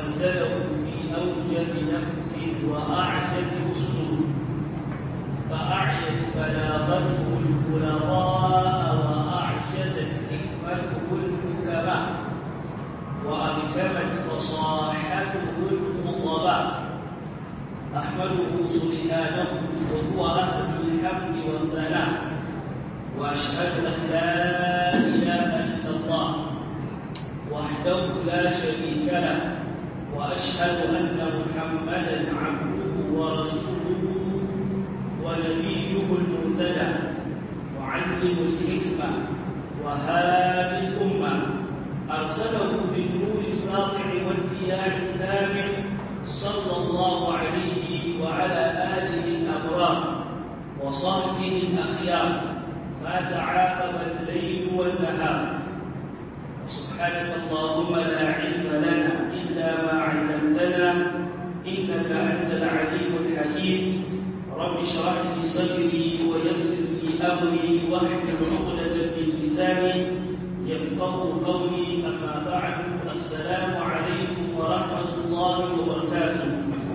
وأنزله في أوجز نفس وأعجز أسلوب فأعيت بلاغته البلغاء وأعجزت حكمته الحكماء وأبكمت فصاحته الخطباء أحمده سبحانه وهو أهل الحمد والثناء وأشهد أن لا إله إلا الله وحده لا شريك له وأشهد أن محمدا عبده ورسوله ونبيه المرتدى معلم الحكمة وهادي الأمة أرسله بالنور الساطع والديان النامع صلى الله عليه وعلى آله الأبرار وصحبه الأخيار ما تعاقب الليل والنهار سبحانك اللهم لا علم لنا إلا ما علمتنا إنك أنت العليم الحكيم رب اشرح لي صدري ويسر لي أمري واحلل عقدة من لساني يفقه قولي أما بعد السلام عليكم ورحمة الله وبركاته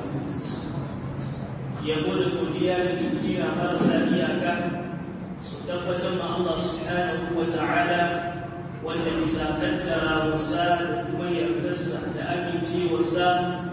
يقول المدير تجينا مرسى إياك ستبت مع الله سبحانه وتعالى wanda bisa kaddara wasa da kuma yardarsa da amince wasa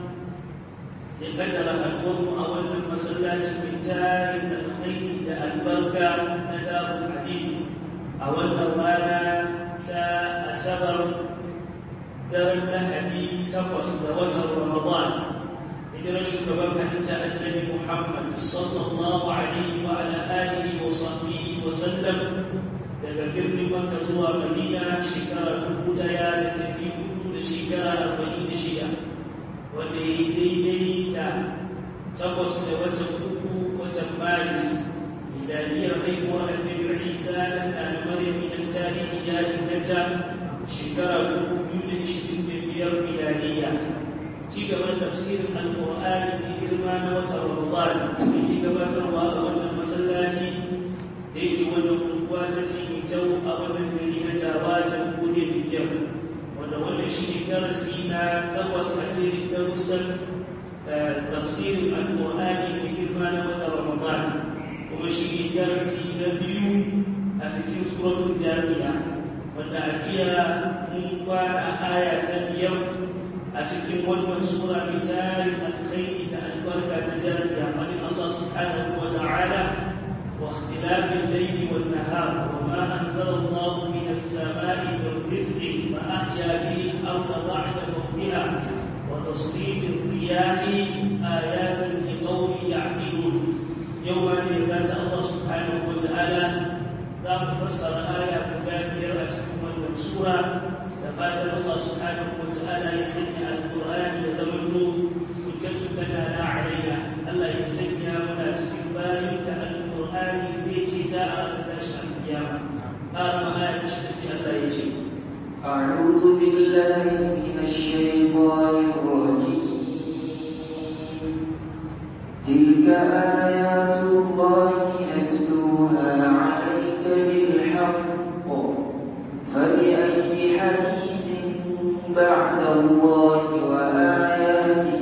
ya kaddara haɗuwarmu a wannan masallacin mai tarin alkhairi da albarka na darul hadith a wannan rana ta asabar daren lahadi takwas da watan ramadan hijirar shugaban halitta annabi muhammad sallallahu alaihi wa ala alihi wa sahbihi wa sallam daga birnin Makka zuwa Madina shekara dubu daya da ɗari hudu da shekara arba'in da shida wanda ya yi daidai da takwas da watan uku watan Maris milaniyar haihuwar annabi Isa da na Maryam idan tarihi ya inganta shekara dubu biyu da ishirin da biyar milaniya ci gaban tafsirin alƙur'ani mai girma na watan Ramadan da ke gabatarwa a wannan masallaci da yake wannan unguwa ta ce mai kyau a wannan gari na taba ta kuɗe mai kyau wanda wannan shi ne darasi na takwas a jerin darussan tafsirin alƙur'ani mai girma na wata ramadan kuma shi ne darasi na biyu a cikin suratul jami'a wanda a jiya mun kwana aya ta biyar a cikin wannan sura mai tarin alkhairi da albarka ta jami'a wani Allah subhanahu wa ta'ala واختلاف الليل والنهار وما أنزل الله من السماء من رزق فأحيا به الأرض بعد موتها وتصريف الرياح آيات لقوم يعقلون يوم ذات الله سبحانه وتعالى لا تفسر آية كبيرة تكون المنصورة تفاتر الله سبحانه وتعالى يسمع القرآن يتمنى حجة لنا لا علينا ألا يسمع ولا تكبار كأن القرآن zai ce za a tashi alkiyama har ma ayat shi sai Allah ya ce أعوذ بالله من الشيطان الرجيم تلك آيات الله نتلوها عليك بالحق فبأي حديث بعد الله وآياته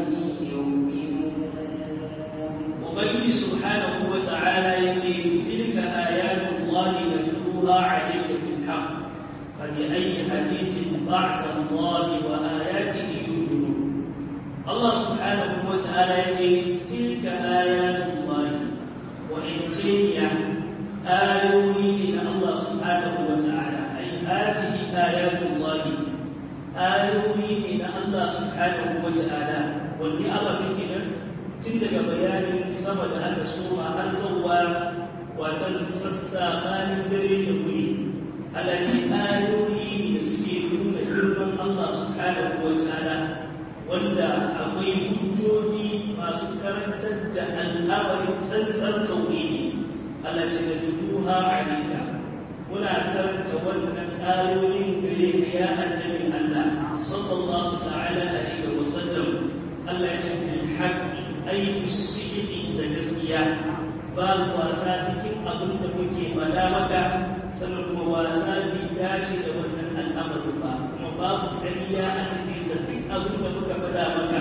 ubangiji subhanahu wa ta'ala yace tilka ayatullahi natluha alayka bil haqq fa bi ayyi hadithin ba'da Allah wa ayatihi yu'minun Allah subhanahu wa ta'ala yace tilka ayatullahi wa intiya ayoyi min Allah subhanahu wa ta'ala ay hadhihi ayatullahi ayoyi min Allah subhanahu wa ta'ala wani abin kenan tun daga bayanin sama da aka soma har zuwa watan sassa bayan dare da wuri alaci ayoyi da suke nuna girman Allah subhanahu wa ta'ala wanda akwai hujjoji masu karantar da al'amarin tsantsar tauhidi alaci da tuduha alika muna karanta wannan ayoyin gare ka ya annabi Allah sallallahu ta'ala alaihi wa sallam Allah ya ce bil haqqi ai sidiki da gaskiya babu wasa cikin abin da muke faɗa maka sannan kuma wasa bai dace da wannan al'amari ba kuma babu ƙarya a cikin sa duk abin da muka faɗa maka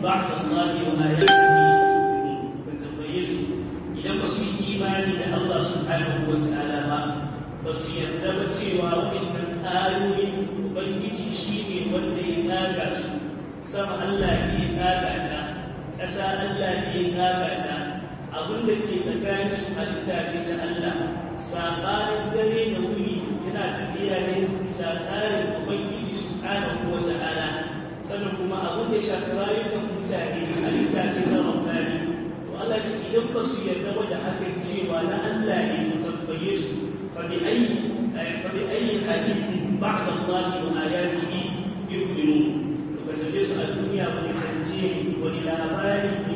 بعد الله وآياته فتبيزوا إذا بسوا إيماني الله سبحانه وتعالى ما بس يبدأ سوى وإن آيوين وبنجي شيني وندي ناقش سمع الله في ناقتا ƙasa Allah ne ya nagata abin da ke tsakanin su halitta ce ta Allah sabanin dare da wuri yana tafiya ne bisa tsarin ubangiji subhanahu wa ta'ala sannan kuma abin da shafi rayukan mutane halitta ce ta rabbani to Allah ce idan ba su yarda ba da hakan cewa na Allah ne to tambaye su fa bi ayi fa bi ayi hadithin ba'da Allah wa ayatihi yu'minun to ka tambaye su a duniya ba ne zance wani labari ne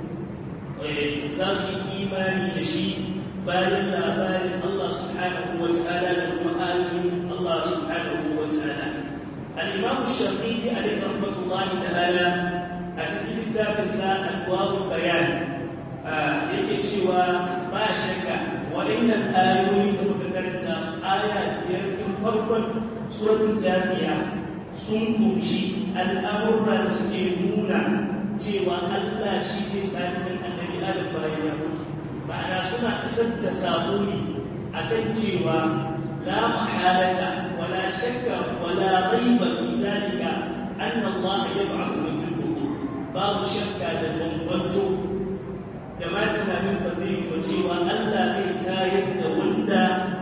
za su yi imani da shi bayan labarin Allah subhanahu wa ta'ala da kuma ayoyin Allah subhanahu wa ta'ala al-imam shafi'i alayhi rahmatullahi ta'ala a cikin littafin sa al-qawl bayan yake cewa ba shakka waɗannan ayoyi da muka karanta aya biyar tun farkon suratul jafiya sun kunshi al'amurra da suke nuna cewa Allah shi ne tsarin annabi Adam bayan ya mutu ma'ana suna isar da sabo ne akan cewa la mahalata wala shakka wala raiba fi dalika anna Allah yab'athu min al-qubur babu shakka da bambanto da ma tunanin ba zai yi cewa Allah zai tayar da wanda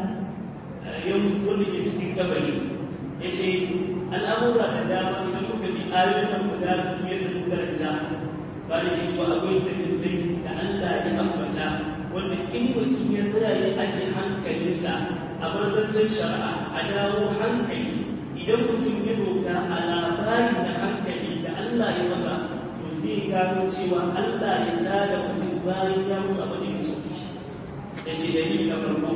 ya mutu wanda ke cikin kabari yace al'amura da dama idan kuka bi ayoyin nan guda biyar da kuka ranta ba da yake cewa akwai dalilai da Allah ya ambata wanda in mutum ya tsaya ya ake hankalinsa a barzancin shari'a a dawo hankali idan mutum ya doka a labari na hankali da Allah ya masa to zai gano cewa Allah ya tada mutum bayan ya mutu a bane musu da ce dalili na farko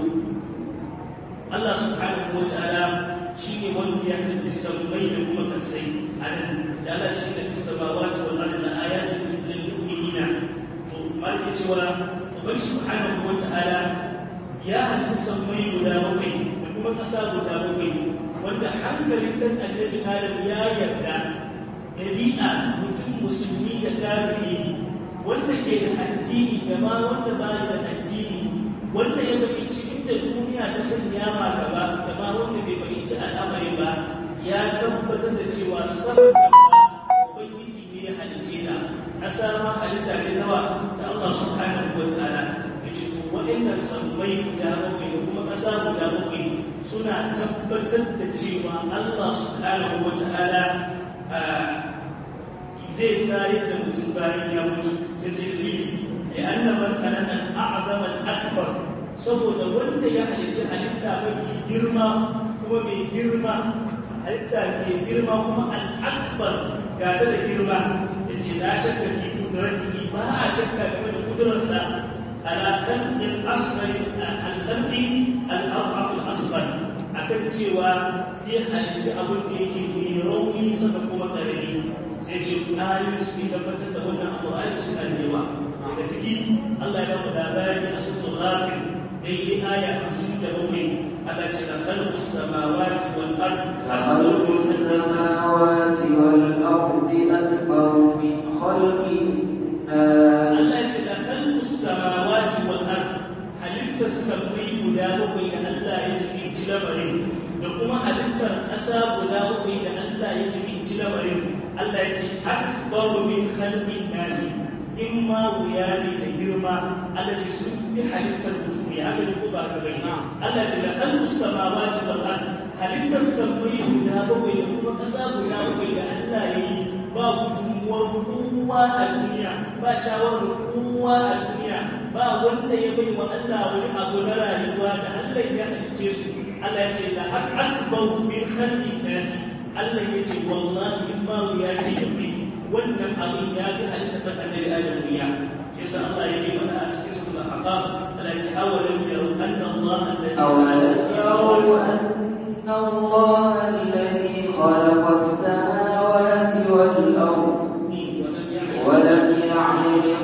Allah subhanahu wa ta'ala shi ne wanda ya halitta sammai da kuma kasai a nan da Allah ce da samawati wal ardi la ayatin lil mu'minina to malaka cewa ubangi subhanahu wa ta'ala ya halitta sammai guda bakwai da kuma kasa guda bakwai wanda hankalin dan annabi Adam ya yarda dabi'a mutum musulmi da kafiri wanda ke da addini da ma wanda ba da addini wanda ya fahimci inda duniya ta sanya ma gaba da ma wanda bai fahimci al'amari ba ya tabbatar da cewa sabon da ubangiji ne ya halice ta ƙasa ma halitta ce nawa da Allah subhanahu wa ta'ala ya ce to waɗannan sammai guda bakwai da kuma ƙasa guda bakwai suna tabbatar da cewa Allah subhanahu wa ta'ala zai tare da mutum bayan ya mutu sai dalili لأن من كان الأعظم الأكبر saboda wanda ya halitta halitta mafi girma kuma mai girma halitta mai girma kuma al'akbar ga ta da girma da ce na shakka fi kudurati ba a shakka game da kudurarsa ala khalqin asfar al-khalqi al-araf al-asfar akan cewa sai halitta abin da yake mai rauni saka kuma karami sai ce ayoyi su tabbatar da wannan abu ayoyi suna da yawa daga ciki Allah ya ba labari a suratul ghafir dai aya 57 Allah ce da khalqus samawati wal ardi خلق السماوات والأرض أكبر من خلق الناس Allah ce da khalqus samawati wal ardi halittar sammai guda bakwai da Allah ya ji lamarin da kuma halittar ƙasa guda bakwai da Allah ya ji lamarin Allah ya ce akbaru min khalqin nasi in ma wuya ne da girma Allah ce sun fi halittar mutum ya ga ko ba ka bane Allah ce da kallu samawati wal ard halittar sammai guda bakwai da kuma kasa guda bakwai da Allah ya yi ba gudunmuwar kowa a duniya ba shawarar kowa a duniya ba wanda ya bai wa Allah wani abu na rayuwa da Allah ya halice su Allah ya ce da akbar min khalqin nas Allah ya ce wallahi in ma wuya ce da mai wannan abin ya fi halitta ta annabi adam ya shi yasa Allah ya yi mana a cikin sura al-ahqaf ala yasawalu yaru anna Allah alladhi أولم يروا أن الله الذي خلق السماوات والأرض ولم يعي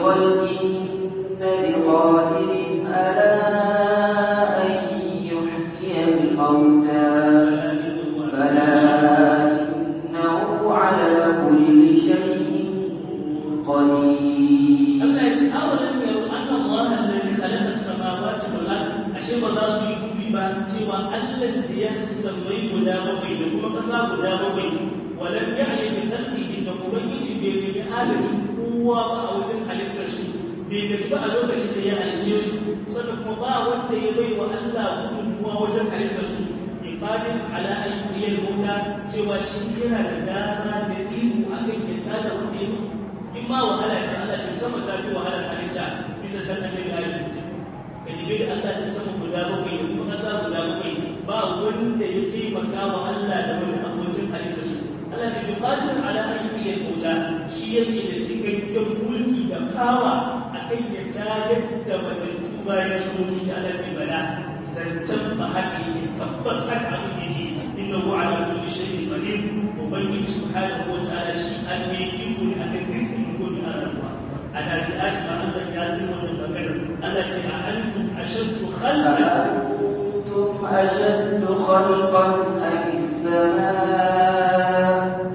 بخلقهن بقادر على أن يحيي الموتى بلى إنه على كل شيء cewa Allah da ya sammai guda bakwai da kuma ƙasa guda bakwai walam ya'ni bi khalqihi da ubangiji bai bi adadin kowa ba a wajen halittar su bai gaji ba a lokacin da ya halicce su sannan kuma ba wanda ya bai wa Allah gudunmuwa wajen halittar su iqamin ala ayyil mauta cewa shi yana da dama da iko akan ya tada wanda ya mutu in ma wahala ta Allah ta sama ta fi wahala halitta bisa kan annabi ayyuka ka jibe da Allah ta sama guda bakwai da kuma ƙasa guda bakwai ba wanda ya taimaka wa Allah da wani abokin halitta su Allah ta fi qadir ala ayyukan mauta shi yake da cikakken mulki da kawa akan ya tayar da matattu bayan su mutu da Allah ce bala zancen ba haka yake tabbas haka abin yake innahu ala kulli shay'in qadir ubangiji subhanahu wa ta'ala shi an ne iko ne akan dukkan mutum a rayuwa ana zi'at ma Allah ya yi wannan magana Allah ce a antum ashaddu khalqan أنتم أشد خلقا أم السماء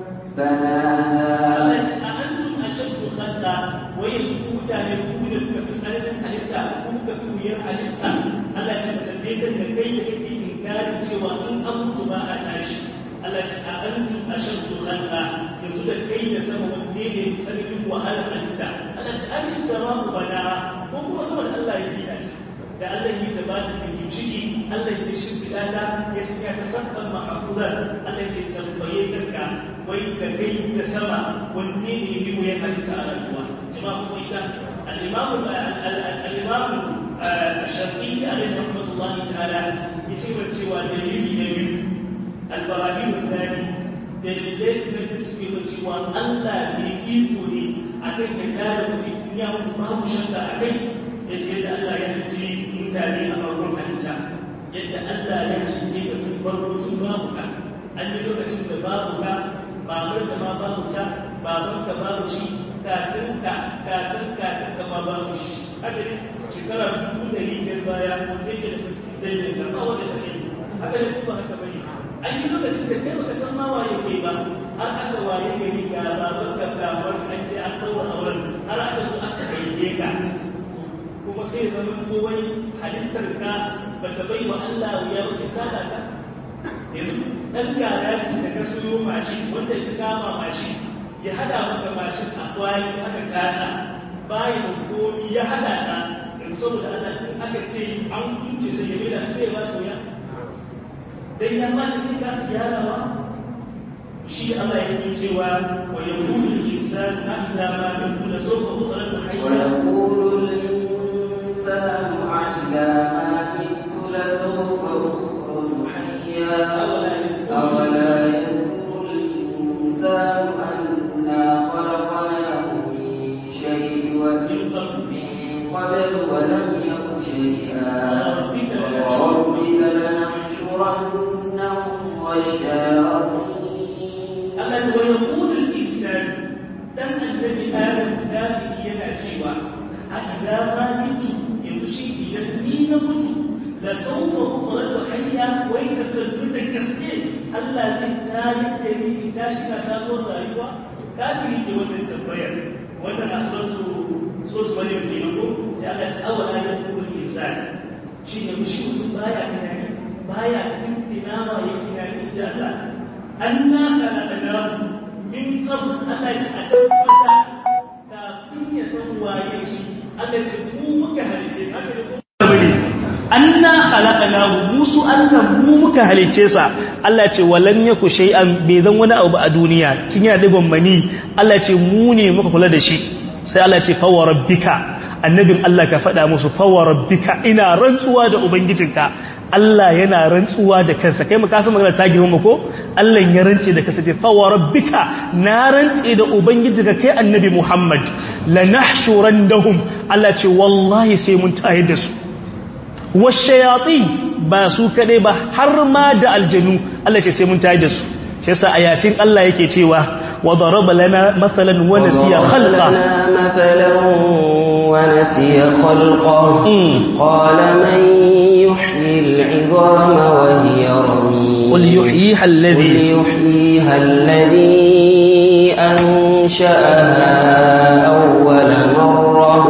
بناها Allah ce a antum ashaddu khalqa wa yanzu mutane ku da kuka fi tsananin halitta ku kuka fi wuyar halitta Allah ce ba tambaye kan da kai da kake inkarin cewa in an mutu ba a tashi Allah ce a antum ashaddu khalqa yanzu da kai da sama wanne ne tsananin wahalar halitta Allah ce an sama ku bana ko kuma saboda Allah ya gina ta da Allah yi da ba da ciki Allah ya shimfiɗa ta ya sanya ta sabban mahafuzar Allah ce tambaye kanka wai da kai da sama wanne ne yi ya halitta a rayuwa jama'a kuma ita al-imamu al-imamu shafi'i alaihi rahmatullahi ta'ala ya ce wa cewa dalili na biyu al-barahim al-thani dalilai na biyu suke wa cewa Allah ne iko ne akan ya tare mutum ya mutu babu shakka a kai ya ce da Allah ya halice mutane a farkon halitta yadda Allah ya halice ka tun farko tun babu ka an yi lokacin da babu ka babar da ma babu ta baban ka babu shi kafin ka kafin kafin ka ma babu shi haka ne shekara dubu ɗari biyar baya ko da yake da cikin dalilin ka ba wanda ce haka ne kuma haka bane an yi lokacin da kai baka san ma waye kai ba har aka waye gari ga baban ka babar an je an ɗaura auren har aka so aka haife ka kuma sai ya zama to wai halittar ka ba ta bai wa Allah wuya ba sai kada ka yanzu dan gada shi da ka soyo mashi wanda ya kama mashi ya hada maka mashin a kwali aka kasa bayan komi ya hada ta yanzu saboda Allah in aka ce an kunce sai ya mai da sai ya ba soya dan ya ma sai ka gyarawa shi Allah yake cewa wa yaqulu al-insanu ahda ma yakunu sawfa ukhraju hayya ويقول الإنسان أعلى ما كنت لسوف أخرج حيا أولا يذكر الإنسان أنا خلقناه من شيء ومن قبل ولم يك شيئا وربك لنحشرنهم والشياطين Allah ce wa yaqulu al-insan dan annabi Adam da yana cewa a idza ma mitu yanzu shi idan ni na mutu la sawfa ukhraju hayya wa in kasaltu da gaske Allah zai tare da ni in tashi na sabon rayuwa kafiri ke wannan tambayar wannan asratu sura maryam ke ko sai Allah ya tsawa da yaqulu al-insan shi ne mushi mutum baya tunani baya tintinama ya tunani ji Allah anna khalaqnahu min qabl Allah ya tabbata kafin ya san waye shi Allah ya mu muka halice haka ne anna khalaqnahu musu Allah mu muka halice sa Allah ya ce walan yaku shay'an bai zan wani abu a duniya tun yana digon mani Allah ya ce mu ne muka kula da shi sai Allah ya ce fa wa rabbika annabin Allah ka faɗa musu fa wa rabbika ina rantsuwa da ubangijinka Allah yana rantsuwa da kansa kai muka san magana ta girma ko Allah ya rantse da kansa ce fa wa rabbika na rantse da ubangijinka kai annabi Muhammad lanahshurandahum Allah ce wallahi sai mun tayar da su washayatin ba su kadai ba har ma da aljanu Allah ce sai mun tayar da su shi yasa a yasin Allah yake cewa wa daraba lana mathalan wa nasiya khalqa مثلا ونسي خلقه قال من يحيي العظام وهي رميم قل يحييها قل الذي يحييها الذي أنشأها أول مرة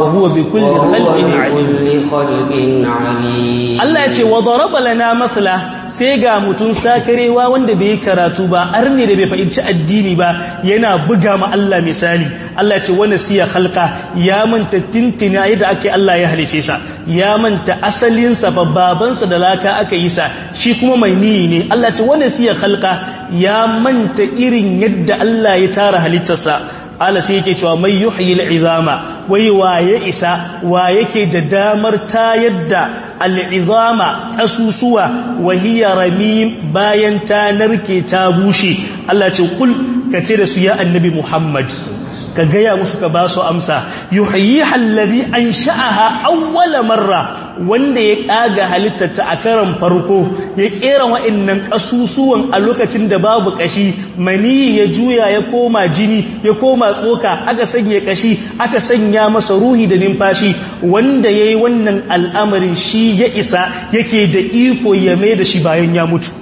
huwa bi kulli khalqin alim kulli khalqin alim Allah ya ce wa daraba lana masla sai ga mutum sakarewa wanda bai karatu ba arne da bai fahimci addini ba yana buga ma Allah misali Allah ya ce wani siya halka ya manta tintina yadda ake Allah ya halice sa ya manta asalinsa fa babansa da laka aka yi sa shi kuma mai niyi ne Allah ya ce wani siya halka ya manta irin yadda Allah ya tara halittarsa Allah sai yake cewa mai yuhyi al'izama wai waye isa wa yake da damar ta yadda al'izama ƙasusuwa wahiya ramim bayan ta narke ta bushe Allah ce kul ka ce da su ya annabi Muhammad ka gaya musu ka ba su amsa yuhyi hallabi an sha'aha awwala marra wanda ya kaga halittarta a karan farko ya kera wa'annan kasusuwan a lokacin da babu kashi mani ya juya ya koma jini ya koma tsoka aka sanya kashi aka sanya masa ruhi da numfashi wanda yayi wannan al'amarin shi ya isa yake da iko ya mai da shi bayan ya mutu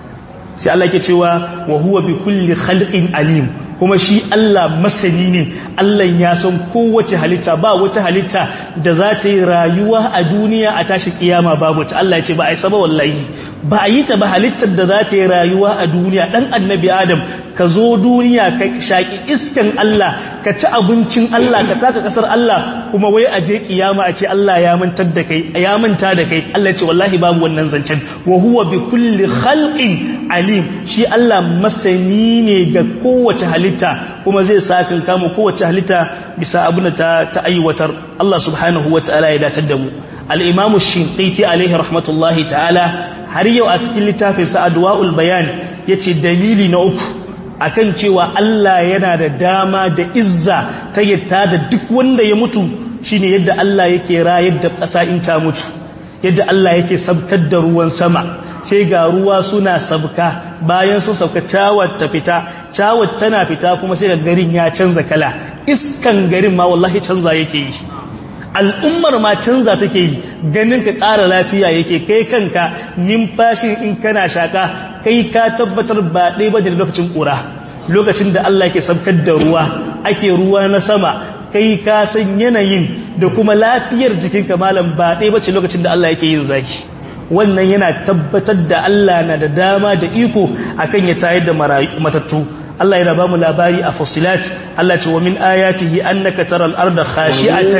sai Allah ke cewa wa huwa bi kulli khalqin alim kuma shi Allah masani ne Allah ya san kowace halitta ba wata halitta da za ta yi rayuwa a duniya a tashi kiyama babu ta Allah ya ce ba a yi saba wallahi ba a yi ta ba halittar da za ta yi rayuwa a duniya dan annabi adam ka zo duniya ka shaki iskan Allah ka ci abincin Allah ka taka kasar Allah kuma wai a je kiyama a ce Allah ya mantar da kai ya manta da kai Allah ya ce wallahi babu wannan zancen wa huwa bi kulli khalqin alim shi Allah masani ne ga kowace halitta kuma zai sakin kama kowace halitta bisa abin da ta, ta aiwatar Allah subhanahu wa ta'ala ya datar da mu al-imam shinqiti alaihi rahmatullahi ta'ala har yau a cikin littafin sa adwaul bayan yace dalili na uku akan cewa Allah yana da dama da izza ta yatta da duk wanda ya mutu shine yadda Allah yake rayar da ƙasa in ta mutu yadda Allah yake sabkar da ruwan sama sai ga ruwa suna sabka bayan sun sabka cawar ta fita cawar tana fita kuma sai ga garin ya canza kala iskan garin ma wallahi canza yake yi al'ummar ma canza take yi ganin ka ƙara lafiya yake kai kanka numfashin in kana shaka kai ka tabbatar ba ɗaya ba da lokacin ƙura lokacin da Allah ke sabkar da ruwa ake ruwa na sama kai ka san yanayin da kuma lafiyar jikinka malam ba ɗaya ba ce lokacin da Allah yake yin zaki wannan yana tabbatar da Allah na da dama da iko akan ya tayar da matattu Allah yana ba mu labari a fusilat Allah ce wa min ayatihi annaka taral arda khashi'atan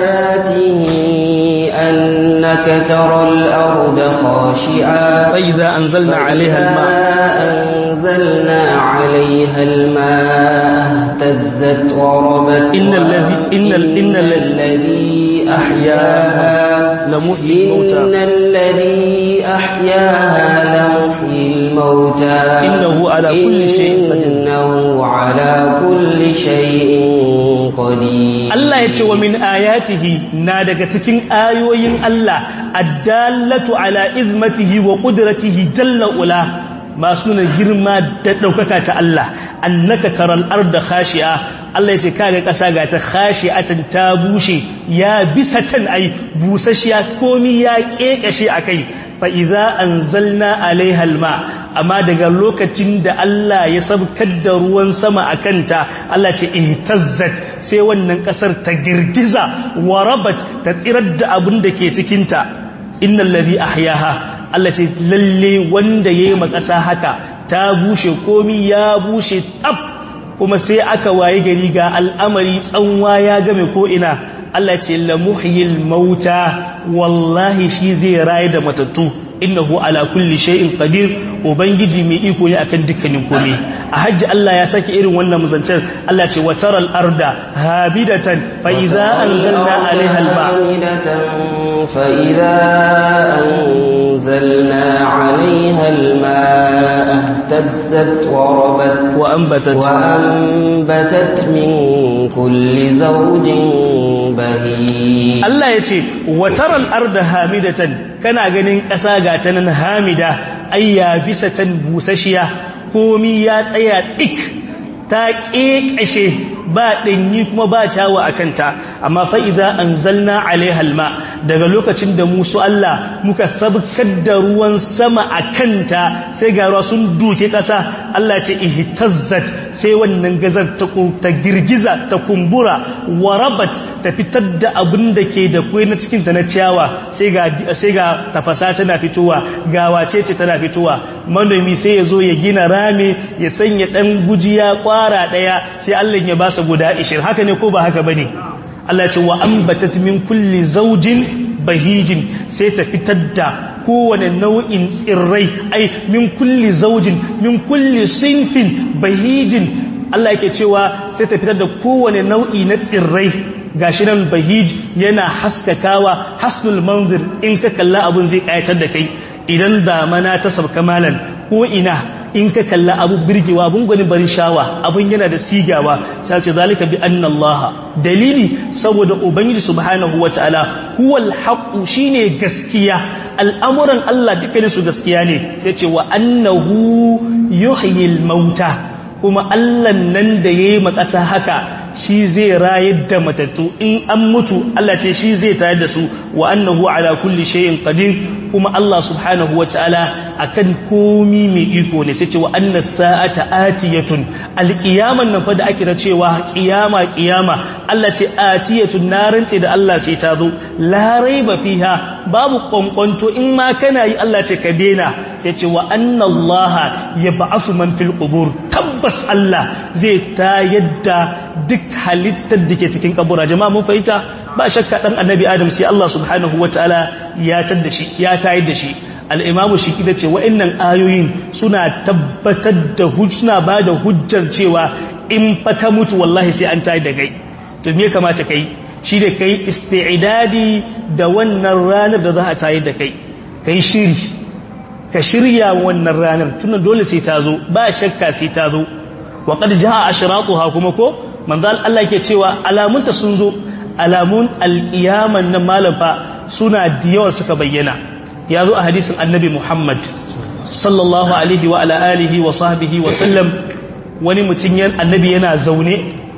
ayatihi annaka taral arda khashi'a fa idza anzalna 'alayha al-ma anzalna 'alayha al-ma ihtazzat wa rabat innal ladhi innal innal ladhi ahyaha لمحيي الموتى إن الذي أحياها لمحيي الموتى إنه على كل شيء قدير إنه على كل شيء قدير Allah ya ce wa min ayatihi na daga cikin ayoyin Allah addallatu ala izmatihi wa qudratihi jalla ula masu nuna girma da ɗaukaka ta Allah annaka taral arda khashi'a Allah ya ce kaga ƙasa ga ta khashi'atan ta bushe ya bisa tan ai busashiya komi ya kekashe akai fa idza anzalna alaiha alma amma daga lokacin da Allah ya sabkar da ruwan sama akanta Allah ce ihtazzat sai wannan ƙasar ta girgiza warabat ta tsirar da abin da ke cikin ta innal ladhi ahyaha Allah ce lalle wanda ya yi makasa haka ta bushe komi ya bushe tab kuma sai aka waye gari ga al'amari tsanwa ya game ko'ina Allah ce lamuhyil mauta wallahi shi zai raye da matattu innahu ala kulli shay'in qadir ubangiji mai iko ne akan dukkanin komai a hajji Allah ya saki irin wannan muzancin Allah ce wataral arda habidatan fa idza anzalna alaiha alma fa idza anzalna alaiha alma ihtazzat wa rabat wa anbatat wa anbatat min kulli zawjin bahij Allah ya ce wataral arda hamidatan kana ganin ƙasa ga ta nan hamida ayya bisa tan busashiya komi ya tsaya tsik ta ƙeƙashe ba ɗanyi kuma ba cawa a kanta amma fa'iza an zalna alaihalma daga lokacin da musu Allah muka sabkar da ruwan sama a kanta sai ga ruwa sun duke ƙasa Allah ce ihtazzat sai wannan gazar ta girgiza ta kumbura warabat ta fitar da abin da ke da kwai na cikinta na ciyawa sai ga tafasa tana fitowa ga wace ce tana fitowa manomi sai ya zo ya gina rami ya sanya ɗan gujiya kwara ɗaya sai allah ya ba su guda ishirin haka ne ko ba haka ba ne allah ce wa ambatat min kulli zaujin bahijin sai ta fitar da kowane nau'in tsirrai ai min kulli zaujin min kulli sinfin bahijin Allah yake cewa sai ta fitar da kowane nau'i na tsirrai gashi nan bahij yana haskakawa hasnul manzir in ka kalla abun zai kayatar da kai idan damana ta sabka malan ko ina in ka kalla abu birgewa abun gwanin barin shawa abun yana da sigawa sai ce zalika bi anna Allah dalili saboda ubangiji subhanahu wataala huwal haqu shine gaskiya al'amuran Allah dukkanin su gaskiya ne sai ce wa annahu yuhyil mauta kuma Allah nan da yayi makasa haka shi zai rayar da matattu in an mutu Allah ce shi zai tayar da su wa annahu ala kulli shay'in qadir kuma Allah subhanahu wataala akan komi mai iko ne sai ce wa anna sa'ata atiyatun alqiyaman nan fa da ake da cewa qiyama qiyama Allah ce atiyatun narin ce da Allah sai ta zo la raiba fiha babu kwankwanto in ma kana yi Allah ce ka dena sai ce wa anna Allah yab'asu man fil qubur tabbas Allah zai ta yadda duk halittar da ke cikin kabura jama'a mun fahimta ba shakka dan annabi adam sai Allah subhanahu wataala ya tadda shi ya tayar da shi al-imamu shi kida ce wa'annan ayoyin suna tabbatar da hujja ba da hujjar cewa in fa ka mutu wallahi sai an tayar da kai to me kamata kai shi da kai isti'dadi da wannan ranar da za a tayar da kai kai shiri ka shirya wannan ranar tunan dole sai ta zo ba shakka sai ta zo wa qad jaa ashratuha kuma ko manzal Allah ke cewa alamunta sun zo alamun alkiyaman nan malafa suna diyawar suka bayyana ya zo a hadisin annabi Muhammad sallallahu alaihi wa ala alihi wa sahbihi wa sallam wani mutum yan annabi yana zaune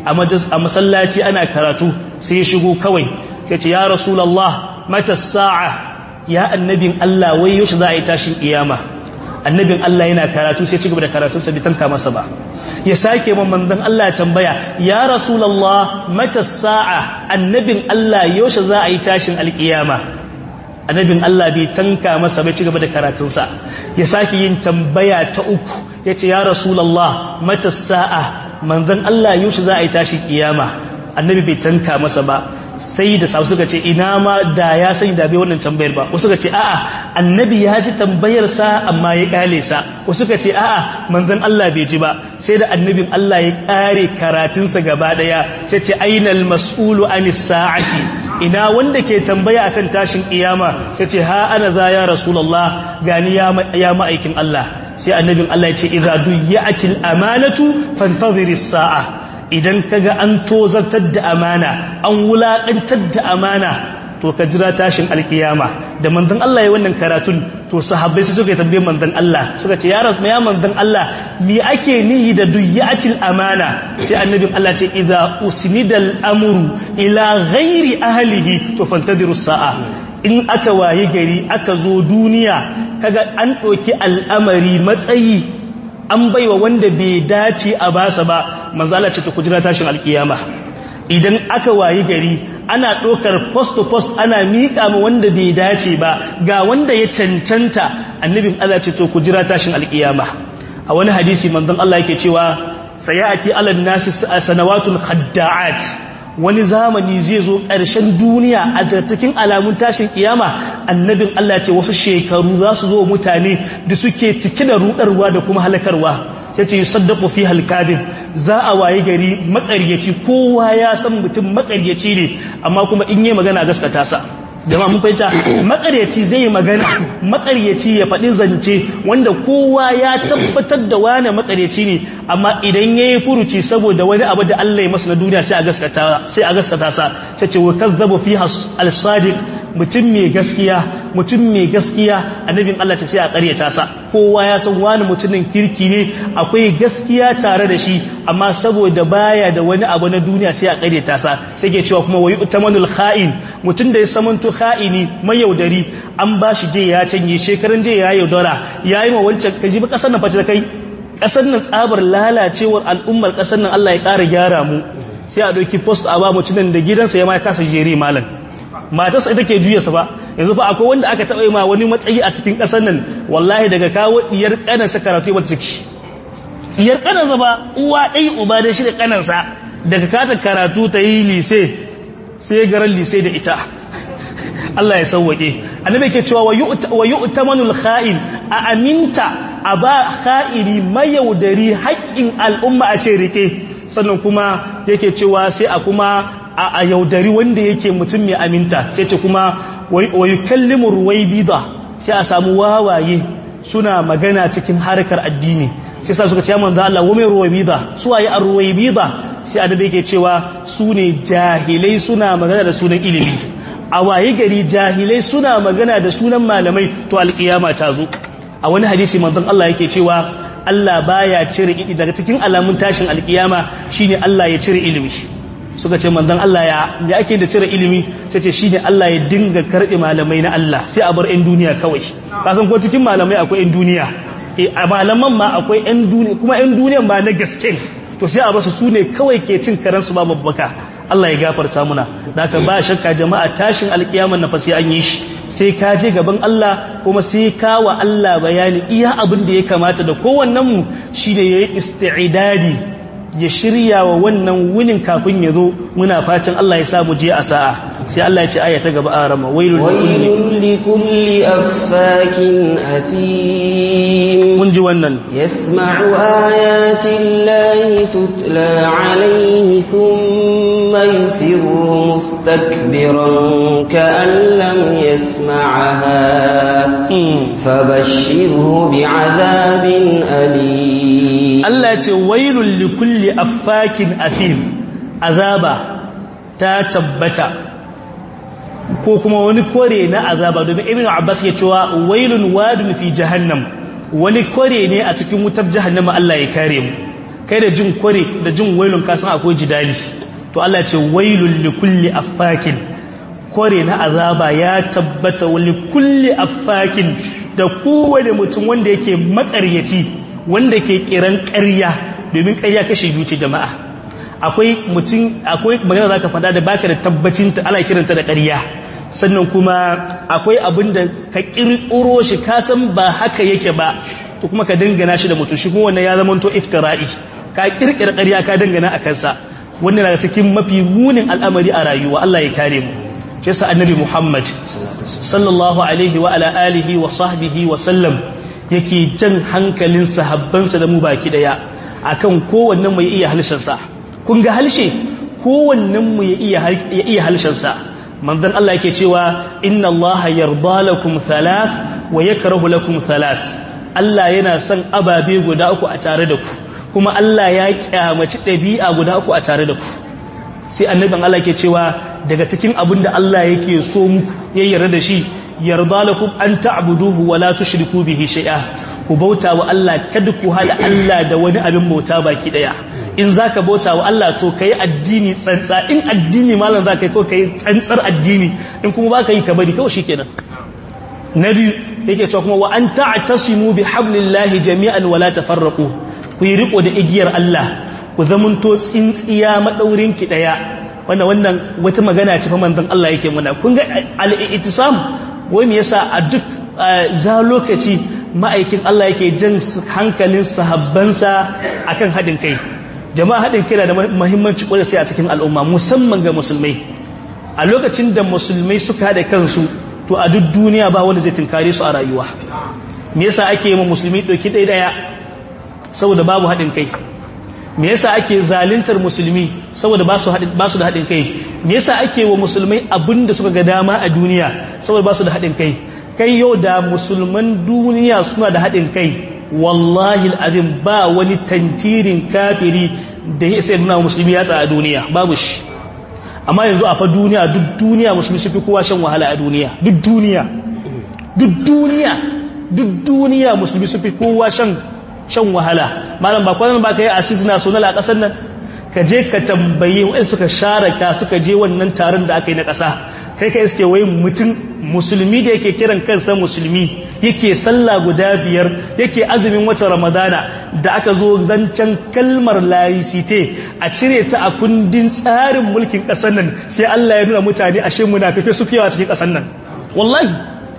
a masallaci ana karatu sai ya shigo kawai sai ce ya rasulullah mata sa'a ya annabin Allah wai yaushe za a yi tashin kiyama annabin Allah yana karatu sai ci gaba da karatunsa bai tanka masa ba ya sake man manzon Allah tambaya ya rasulullah mata sa'a annabin Allah yaushe za a yi tashin alkiyama annabin Allah bai tanka masa bai ci gaba da karatunsa ya sake yin tambaya ta uku yace ya rasulullah mata sa'a manzon Allah yaushe za a yi tashin kiyama annabi bai tanka masa ba sai da sabu suka ce ina ma da ya sani da bai wannan tambayar ba wasu suka ce a'a annabi ya ji tambayar sa amma ya kale sa wasu suka ce a'a manzon Allah bai ji ba sai da annabin Allah ya kare karatun sa gaba daya sai ce ainal mas'ulu anis sa'ati ina wanda ke tambaya akan tashin kiyama sai ce ha ana za ya rasulullah gani ya ya ma'aikin Allah sai annabin Allah ya ce idza duyatil amanatu fantaziris sa'a idan kaga an tozartar da amana an wulaƙantar da amana to ka jira tashin alkiyama da manzon Allah ya wannan karatun to sahabbai su suka tambaye manzon Allah suka ce ya rasu ya manzon Allah me ake nihi da duyatil amana sai annabin Allah ce idza usnidal amru ila ghairi ahlihi to fantadiru sa'a in aka waye gari aka zo duniya kaga an ɗauki al'amari matsayi an baiwa wanda bai dace a basa ba manzala ce ta kujira tashin alkiyama idan aka wayi gari ana ɗaukar post to post ana miƙa ma wanda bai dace ba ga wanda ya cancanta annabin Allah ce to kujira tashin alkiyama a wani hadisi manzon Allah yake cewa sayati alan nasi sanawatul khadda'at wani zamani zai zo ƙarshen duniya a cikin alamun tashin kiyama annabin Allah ce wasu shekaru za su zo mutane da suke cike da rudarwa da kuma halakarwa sai ce yusaddaqu fi halkadin za a waye gari makaryaci kowa ya san mutum makaryaci ne amma kuma in yi magana gaskata sa jama'a mun fahimta makaryaci zai yi magana makaryaci ya faɗi zance wanda kowa ya tabbatar da wani makaryaci ne amma idan yayi furuci saboda wani abu da Allah ya masa na duniya sai a gaskata sai a gaskata sa sai ce wa kazzabu fi al-sadiq mutum mai gaskiya mutum mai gaskiya annabin Allah ce sai a ƙaryata sa kowa ya san wani mutumin kirki ne akwai gaskiya tare da shi amma saboda baya da wani abu na duniya sai a ƙaryata sa sai ke cewa kuma wayu tamanul kha'in mutum da ya samanto kha'ini mai yaudari an ba shi je ya canye shekaran je ya yaudara yayi ma wancan kaji ba kasar na face da kai ƙasar nan tsabar lalacewar al'ummar ƙasar nan Allah ya ƙara gyara mu sai a ɗauki post a ba mutumin da gidansa ya ma kasa jere malam matarsa ita ke juya sa ba yanzu fa akwai wanda aka taɓa yi ma wani matsayi a cikin ƙasar nan wallahi daga kawo diyar ƙanansa karatu ba ciki diyar ƙanansa ba uwa ɗai uba da shi da ƙanansa daga kata karatu ta yi lise sai garan lise da ita Allah ya sauwake annabi ke cewa wa yu'tamanul kha'in a aminta a ba kha'iri mayaudari haƙƙin al'umma a ce rike sannan kuma yake cewa sai a kuma a yaudari wanda yake mutum mai aminta sai ce kuma wa yukallimu ruwaybida sai a samu wawaye suna magana cikin harkar addini sai sa suka ce ya manzo Allah wa mai ruwaybida su waye ar-ruwaybida sai annabi yake cewa su ne jahilai suna magana da sunan ilimi a waye gari jahilai suna magana da sunan malamai to alkiyama ta zo a wani hadisi manzon Allah yake cewa Allah baya cire ilimi daga cikin alamun tashin alkiyama shine Allah ya cire ilimi suka ce manzon Allah ya ya ake da cire ilimi sai ce shine Allah ya dinga karbe malamai na Allah sai a bar ɗan duniya kawai kasan ko cikin malamai akwai ɗan duniya a malaman ma akwai ɗan duniya kuma ɗan duniyan ba na gaske to sai a basu su ne kawai ke cin karansu ba babbaka Allah ya gafarta muna da ka ba shakka jama'a tashin alkiyaman na fasi an yi shi sai ka je gaban Allah kuma sai ka wa Allah bayani iya abin da ya kamata da kowannen mu shine yayi isti'dadi ya shirya wa wannan wunin kafin ya zo muna fatan Allah ya sa mu je a sa'a sai Allah ya ce aya ta gaba a rama wailul likulli affakin atim mun ji wannan yasma'u ayatin lahi tutla alayhi thumma yusirru mustakbiran ka'an lam yasma'aha fabashshirhu bi'adhabin alim Allah ya ce wailul likulli affakin athim azaba ta tabbata ko kuma wani kore na azaba domin ibnu abbas ya cewa wailun wadun fi jahannam wani kore ne a cikin wutar jahannama Allah ya kare mu kai da jin kore da jin wailun ka san akwai jidali to Allah ya ce wailul likulli affakin kore na azaba ya tabbata wa likulli affakin da kowane mutum wanda yake makaryaci wanda ke kiran ƙarya domin ƙarya kashe biyu ce jama'a akwai mutum akwai magana zaka faɗa da baka da tabbacin ta ana kiranta da ƙarya sannan kuma akwai abin da ka kirkiro shi ka san ba haka yake ba to kuma ka dangana shi da mutum shi kuma wannan ya zama to iftira'i ka kirkira ƙarya ka dangana a kansa wannan daga cikin mafi munin al'amari a rayuwa Allah ya kare mu shi yasa annabi Muhammad sallallahu alaihi wa ala alihi wa sahbihi wa sallam yake jan hankalin sahabbansa da mu baki daya akan kowannen mu ya iya halshensa kun ga halshe kowannen mu ya iya ya iya halshensa manzon Allah yake cewa inna Allah yarda lakum thalath wa yakrahu lakum thalath Allah yana son ababe guda uku a tare da ku kuma Allah ya kyamaci dabi'a guda uku a tare da ku sai annabin Allah yake cewa daga cikin abin da Allah yake so muku ya yarda da shi yarda lakum an ta'buduhu wa la tushriku bihi shay'a ku bauta wa Allah kada ku hada Allah da wani abin bauta baki daya in zaka bauta wa Allah to kai addini tsantsa in addini malam zaka yi ko kai tsantsar addini in kuma baka yi ka bari kawai shikenan nabi yake cewa kuma wa an ta'tasimu bihablillahi jami'an wa la tafarraqu ku yi riko da igiyar Allah ku zamanto tsintsiya madaurin ki daya wannan wannan wata magana ce fa manzon Allah yake muna kun ga al-i'tisam wai me yasa a duk za lokaci ma'aikin Allah yake jan hankalin sahabbansa akan hadin kai jama'a hadin kai da muhimmanci kwarai sai a cikin al'umma musamman ga musulmai a lokacin da musulmai suka hada kansu to a duk duniya ba wanda zai tinkare su a rayuwa me yasa ake yi musulmi doki ɗaya daya saboda babu hadin kai me yasa ake zaluntar musulmi saboda ba su da haɗin kai me yasa ake wa musulmai abinda suka ga dama a duniya saboda ba su da haɗin kai kai yau da musulman duniya suna da haɗin kai wallahi al'azim ba wani tantirin kafiri da ya sai nuna musulmi ya a duniya babu shi amma yanzu a fa duniya duk duniya musulmi su fi kowa shan wahala a duniya duk duniya duk duniya duk duniya musulmi su fi kowa shan shan wahala malam ba kwanan ba ka yi asizina sonal a ƙasar nan ka je ka tambaye waɗanda suka share ka suka je wannan taron da aka yi na ƙasa kai ka iske wai mutum musulmi da yake kiran kansa musulmi yake sallah guda biyar yake azumin watan ramadana da aka zo zancen kalmar laicite a cire ta a kundin tsarin mulkin ƙasar nan sai Allah ya nuna mutane ashe munafikai su fiyawa cikin ƙasar nan wallahi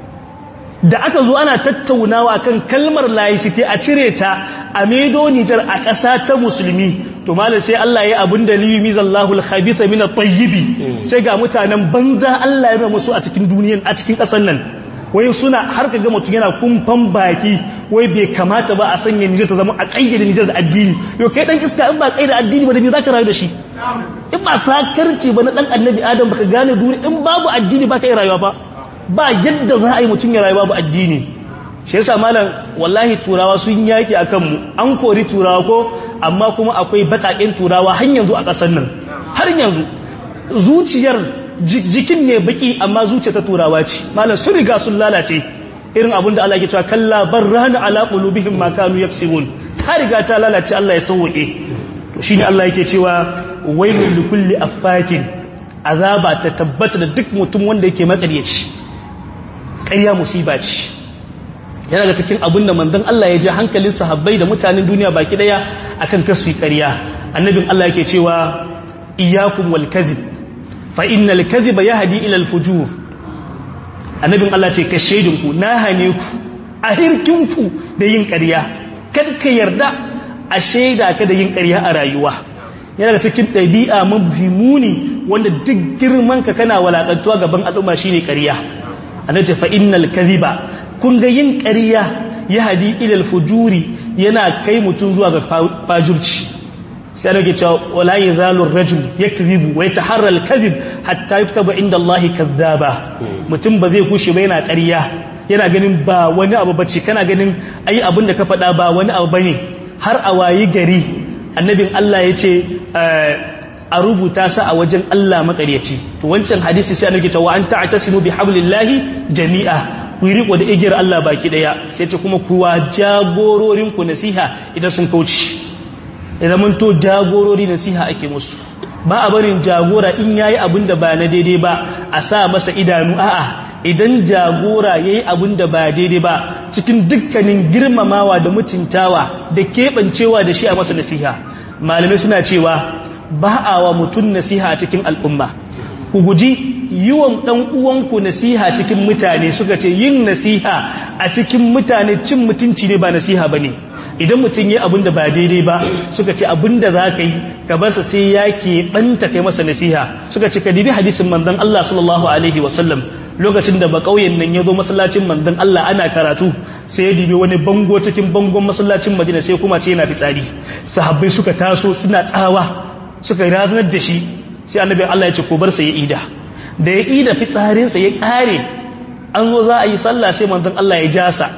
da aka zo ana tattaunawa kan kalmar laicite a cire ta a medo Nijar a ƙasa ta musulmi to malam sai Allah ya abin da liyu mizallahu al-khabitha min at-tayyibi sai ga mutanen banza Allah ya musu a cikin duniyan a cikin ƙasar nan wai suna har ka ga mutum yana kumfan baki wai bai kamata ba a sanya Nijar ta zama a kayyade Nijar da addini yau kai dan iska in ba kayyade addini ba da me zaka rayu da shi in ba sakarci ba na dan annabi Adam baka gane duniya in babu addini baka yi rayuwa ba ba yadda za a yi mutum ya rayu babu addini shi yasa malam wallahi turawa sun yaki akan mu an kori turawa ko amma kuma akwai bakakin turawa har yanzu a ƙasar nan har yanzu zuciyar jikin ne baki amma zuciya ta turawa ce malam sun riga sun lalace irin abin da Allah ya cewa kalla barrana ala qulubihim ma kanu yaksibun ta riga ta lalace Allah ya sauke to shine Allah yake cewa wailul likulli affakin azaba ta tabbata da duk mutum wanda yake matsariyaci ƙarya musiba ce yana ga cikin abin da manzon Allah ya ji hankalin sahabbai da mutanen duniya baki daya akan kasu ƙarya annabin Allah yake cewa iyyakum wal kadhib fa innal kadhiba yahdi ila al fujur annabin Allah ce ka shaidin ku na hane ku a hirkin ku da yin ƙarya kad ka yarda a shaida ka da yin ƙarya a rayuwa yana da cikin ɗabi'a mabhimuni wanda duk girman ka kana walakantuwa gaban al'umma shine ƙarya annabi fa innal kadhiba kun ga yin ƙarya ya hadi ilal fujuri yana kai mutum zuwa ga fajurci sai ana ke cewa wala yazalu ar-rajul yakdhibu wa yataharra al-kadhib hatta yuktaba inda Allah kadhaba mutum ba zai kushe ba yana ƙarya yana ganin ba wani abu bace kana ganin ai abin da ka faɗa ba wani abu bane har a wayi gari annabin Allah ya ce a rubuta sa a wajen Allah makaryaci to wancan hadisi sai annabi ta wa an ta'tasimu bi hablillahi jami'a ku riko da igiyar Allah baki daya sai ce kuma kuwa jagororin ku nasiha idan sun kauce idan mun to jagorori nasiha ake musu ba a barin jagora in yayi abin da ba na daidai ba a sa masa idanu a'a idan jagora yayi abin da ba daidai ba cikin dukkanin girmamawa da mutuntawa da kebancewa da shi a masa nasiha malamai suna cewa ba a wa mutum nasiha cikin al'umma ku guji yiwon ɗan uwanku nasiha cikin mutane suka ce yin nasiha a cikin mutane cin mutunci ne ba nasiha ba ne idan mutum yi abin da ba daidai ba suka ce abin da za ka yi ka barsa sai ya ke ɓanta kai masa nasiha suka ce ka dibi hadisin manzon Allah sallallahu alaihi wasallam lokacin da ba ƙauyen nan ya zo masallacin manzon Allah ana karatu sai ya dibi wani bango cikin bangon masallacin Madina sai kuma ce yana fitsari sahabbai suka taso suna tsawa suka razanar da shi sai annabi Allah ya ce ko bar sa ya ida da ya ida fitsarinsa ya kare an zo za a yi sallah sai manzon Allah ya jasa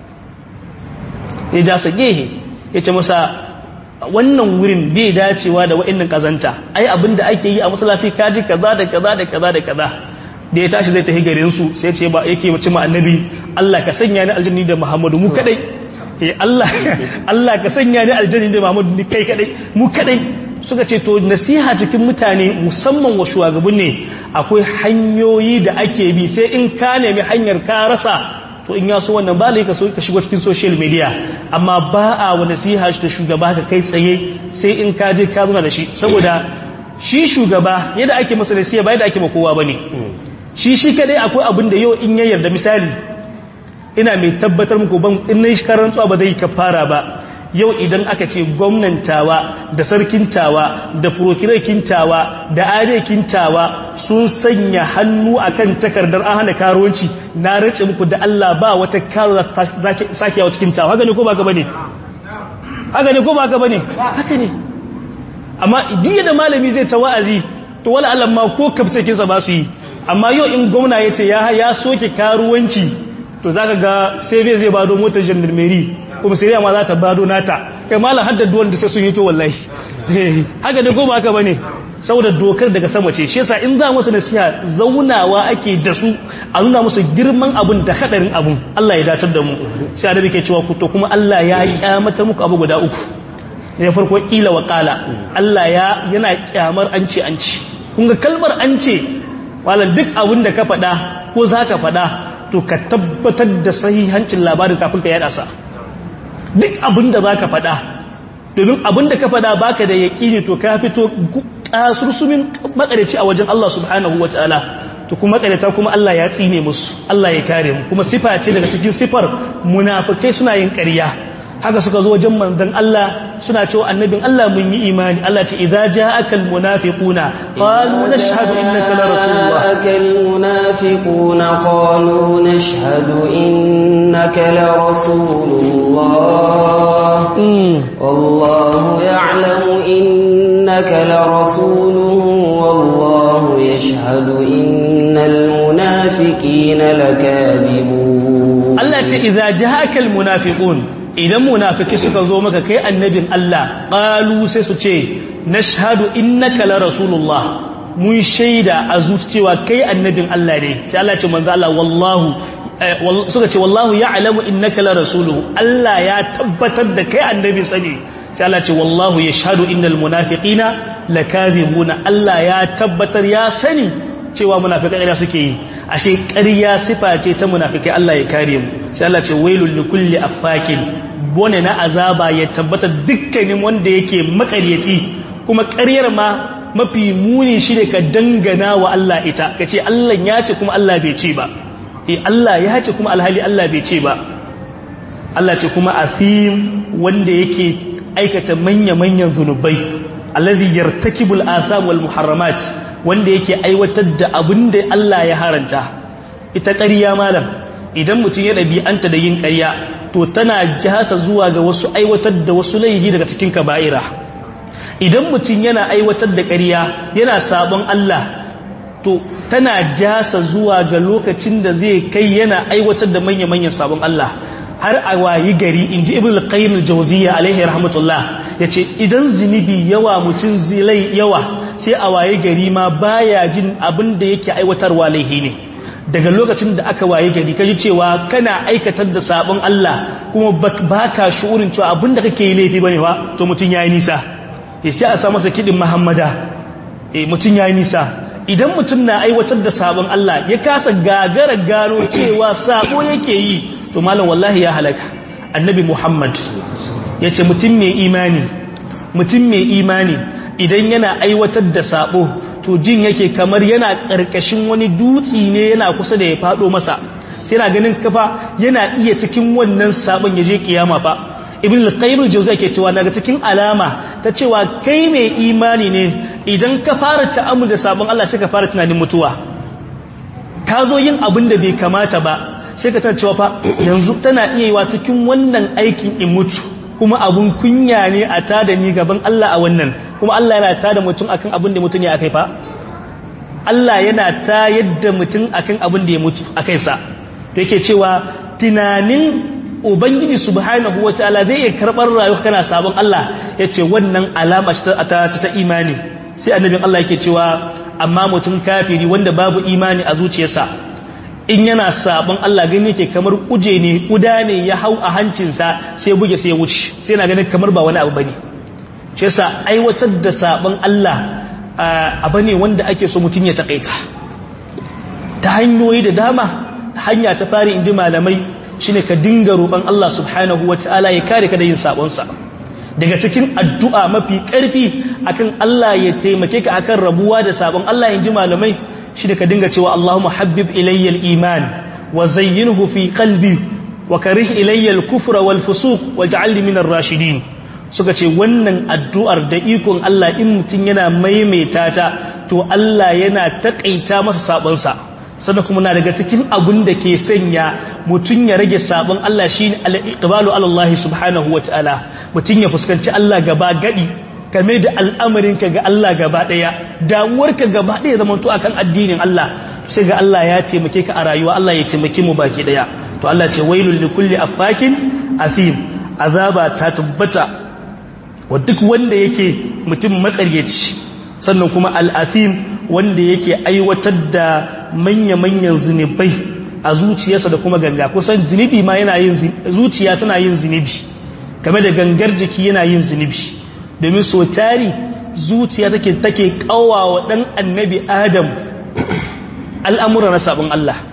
ya jasa gehe ya ce masa wannan wurin bai dacewa da wa'annan kazanta ai abinda ake yi a masallaci kaji kaza da kaza da kaza da kaza da ya tashi zai tafi garin su sai ce ba yake mace ma annabi Allah ka sanya ni aljanni da Muhammadu mu kadai eh Allah Allah ka sanya ni aljanni da Muhammadu ni kai kadai mu kadai suka ce to nasiha cikin mutane musamman wa shugaban ne akwai hanyoyi da ake bi sai in ka nemi hanyar ka rasa to in ya so wannan ba ka so ka shigo cikin social media amma ba a wa nasiha shi da shugaba ka kai tsaye sai in ka je ka zuna da shi saboda shi shugaba yadda ake masa nasiha ba yadda ake ma kowa bane shi shi kadai akwai abin da yau in ya yarda misali ina mai tabbatar muku ban in nayi karantsuwa ba zai kafara ba yau idan aka ce gwamnantawa da sarkintawa da furokirakintawa da arekintawa sun sanya hannu akan takardar an hana karuwanci na race muku da Allah ba wata karo sake yawa cikin tawa haka ne ko ba ka bane haka ne ko ba ka bane haka ne amma diya da malami zai ta wa'azi to wala Allah ma ko kaftakinsa ba su yi amma yau in gwamna ya ce ya soke karuwanci to zaka ga sai bai zai bado motar gendarmerie kuma sai ma za ta bado nata kai malam haddar duwan da sai sun yi to wallahi haka da goma haka bane saboda dokar daga sama ce shi yasa in za musu nasiha zaunawa ake da su a nuna musu girman abun da hadarin abun Allah ya datar da mu sai da ke cewa ku to kuma Allah ya kyamata muku abu guda uku ne farko kila wa qala Allah ya yana kyamar an ce an ce kun ga kalmar an ce malam duk abun da ka faɗa ko zaka faɗa to to ka tabbatar da sahihancin labarin kafin ka yada sa duk abin da zaka faɗa domin abin da ka faɗa baka da yaƙini to ka fito kasursumin makarici a wajen Allah subhanahu wataala to kuma makarita kuma Allah ya tsine musu Allah ya kare mu kuma sifa ce daga cikin sifar munafikai suna yin ƙarya haka suka zo wajen manzon Allah suna cewa annabin Allah mun yi imani Allah ce idza ja'akal munafiquna qalu nashhadu innaka la rasulullah akal munafiquna qalu nashhadu innaka la rasulullah wallahu ya'lamu innaka la rasuluhu wallahu yashhadu innal munafiqina lakadibun Allah ce idza ja'akal munafiqun idan munafiki suka zo maka kai annabin Allah qalu sai su ce nashhadu innaka la rasulullah mun shaida a cewa kai annabin Allah ne sai Allah ce manzo Allah wallahu suka ce wallahu ya'lamu innaka la rasuluhu Allah ya tabbatar da kai annabi sani sai Allah ce wallahu yashhadu innal munafiqina lakazibuna Allah ya tabbatar ya sani cewa munafikai ƙarya suke yi ashe ƙarya sifa ce ta munafikai Allah ya kare mu sai Allah ce wailul likulli affakin bone na azaba ya tabbata dukkanin wanda yake makaryaci kuma ƙaryar ma mafi muni shi ne ka dangana wa Allah ita kace Allah ya ce kuma Allah bai ce ba eh Allah ya ce kuma alhali Allah bai ce ba Allah ce kuma asim wanda yake aikata manya-manyan zunubai alladhi yartakibul atham wal muharramat wanda yake aiwatar da abin da Allah ya haranta ita ƙarya malam idan mutum ya ɗabi'anta da yin ƙarya to tana jasa zuwa ga wasu aiwatar da wasu laihi daga cikin kaba'ira idan mutum yana aiwatar da ƙarya yana sabon Allah to tana jasa zuwa ga lokacin da zai kai yana aiwatar da manya-manyan sabon Allah har a wayi gari inji ibn al-qayyim al-jawziyya alaihi rahmatullah yace idan zinubi yawa mutum zilai yawa sai a waye gari ma baya jin abin da yake aiwatarwa laihi ne daga lokacin da aka waye gari kaji cewa kana aikatar da sabon Allah kuma baka shu'urin cewa abin da kake yi laifi bane ba to mutun yayi nisa eh sai a sa masa kidin Muhammada eh mutun yayi nisa idan mutun na aiwatar da sabon Allah ya kasa gagara gano cewa sabo yake yi to malam wallahi ya halaka annabi Muhammad yace mutum mai imani mutum mai imani idan yana aiwatar da sabo to jin yake kamar yana karkashin wani dutsi ne yana kusa da ya fado masa sai yana ganin kafa yana iya cikin wannan sabon ya je kiyama fa ibn al-qayyim al-jawzi yake cewa daga cikin alama ta cewa kai mai imani ne idan ka fara ta'ammul da sabon Allah sai ka fara tunanin mutuwa ka zo yin abin da bai kamata ba sai ka tana cewa fa yanzu tana iya yiwa cikin wannan aikin in mutu kuma abun kunya ne a tada ni gaban Allah a wannan kuma Allah yana tada mutum akan abin da mutum ya akai fa Allah yana ta yadda mutum akan abin da ya mutu akai sa to yake cewa tunanin ubangiji subhanahu wataala zai iya karbar rayuwa kana sabon Allah yace wannan alama ta ta, ta imani sai annabin Allah yake cewa amma mutum kafiri wanda babu imani a zuciyarsa in yana sabon Allah gani yake kamar kuje ne kuda ne ya hau a hancinsa sai buge sai ya wuce sai yana ganin kamar ba wani abu bane shi yasa aiwatar da sabon Allah abu ne wanda ake so mutum ya takaita ta hanyoyi da dama hanya ta fari inji malamai shine ka dinga roƙon Allah subhanahu wataala ya kare ka da yin sabon sa daga cikin addu'a mafi ƙarfi akan Allah ya taimake ka akan rabuwa da sabon Allah inji malamai shi da ka dinga cewa Allahumma habbib ilayyal iman wa zayyinhu fi qalbi wa karih ilayyal kufra wal fusuq waj'alni minar rashidin suka ce wannan addu'ar da ikon Allah in mutun yana maimaita ta to Allah yana takaita masa sabon sa sannan kuma na daga cikin abun da ke sanya mutun ya rage sabon Allah shine al-iqbalu ala Allah subhanahu wataala mutun ya fuskanci Allah gaba gadi game da al'amarinka ga Allah gaba ɗaya damuwarka gaba ɗaya zama to akan addinin Allah sai ga Allah ya taimake ka a rayuwa Allah ya taimake mu baki ɗaya to Allah ce wailul likulli affakin asim azaba ta tabbata wa duk wanda yake mutum matsaryaci sannan kuma al'asim wanda yake aiwatar da manya-manyan zunubai a zuciyarsa da kuma ganga kusan zunubi ma yana yin zuciya tana yin zunubi game da gangar jiki yana yin zunubi domin so tari zuciya take take kawawa dan annabi adam al'amura na sabon Allah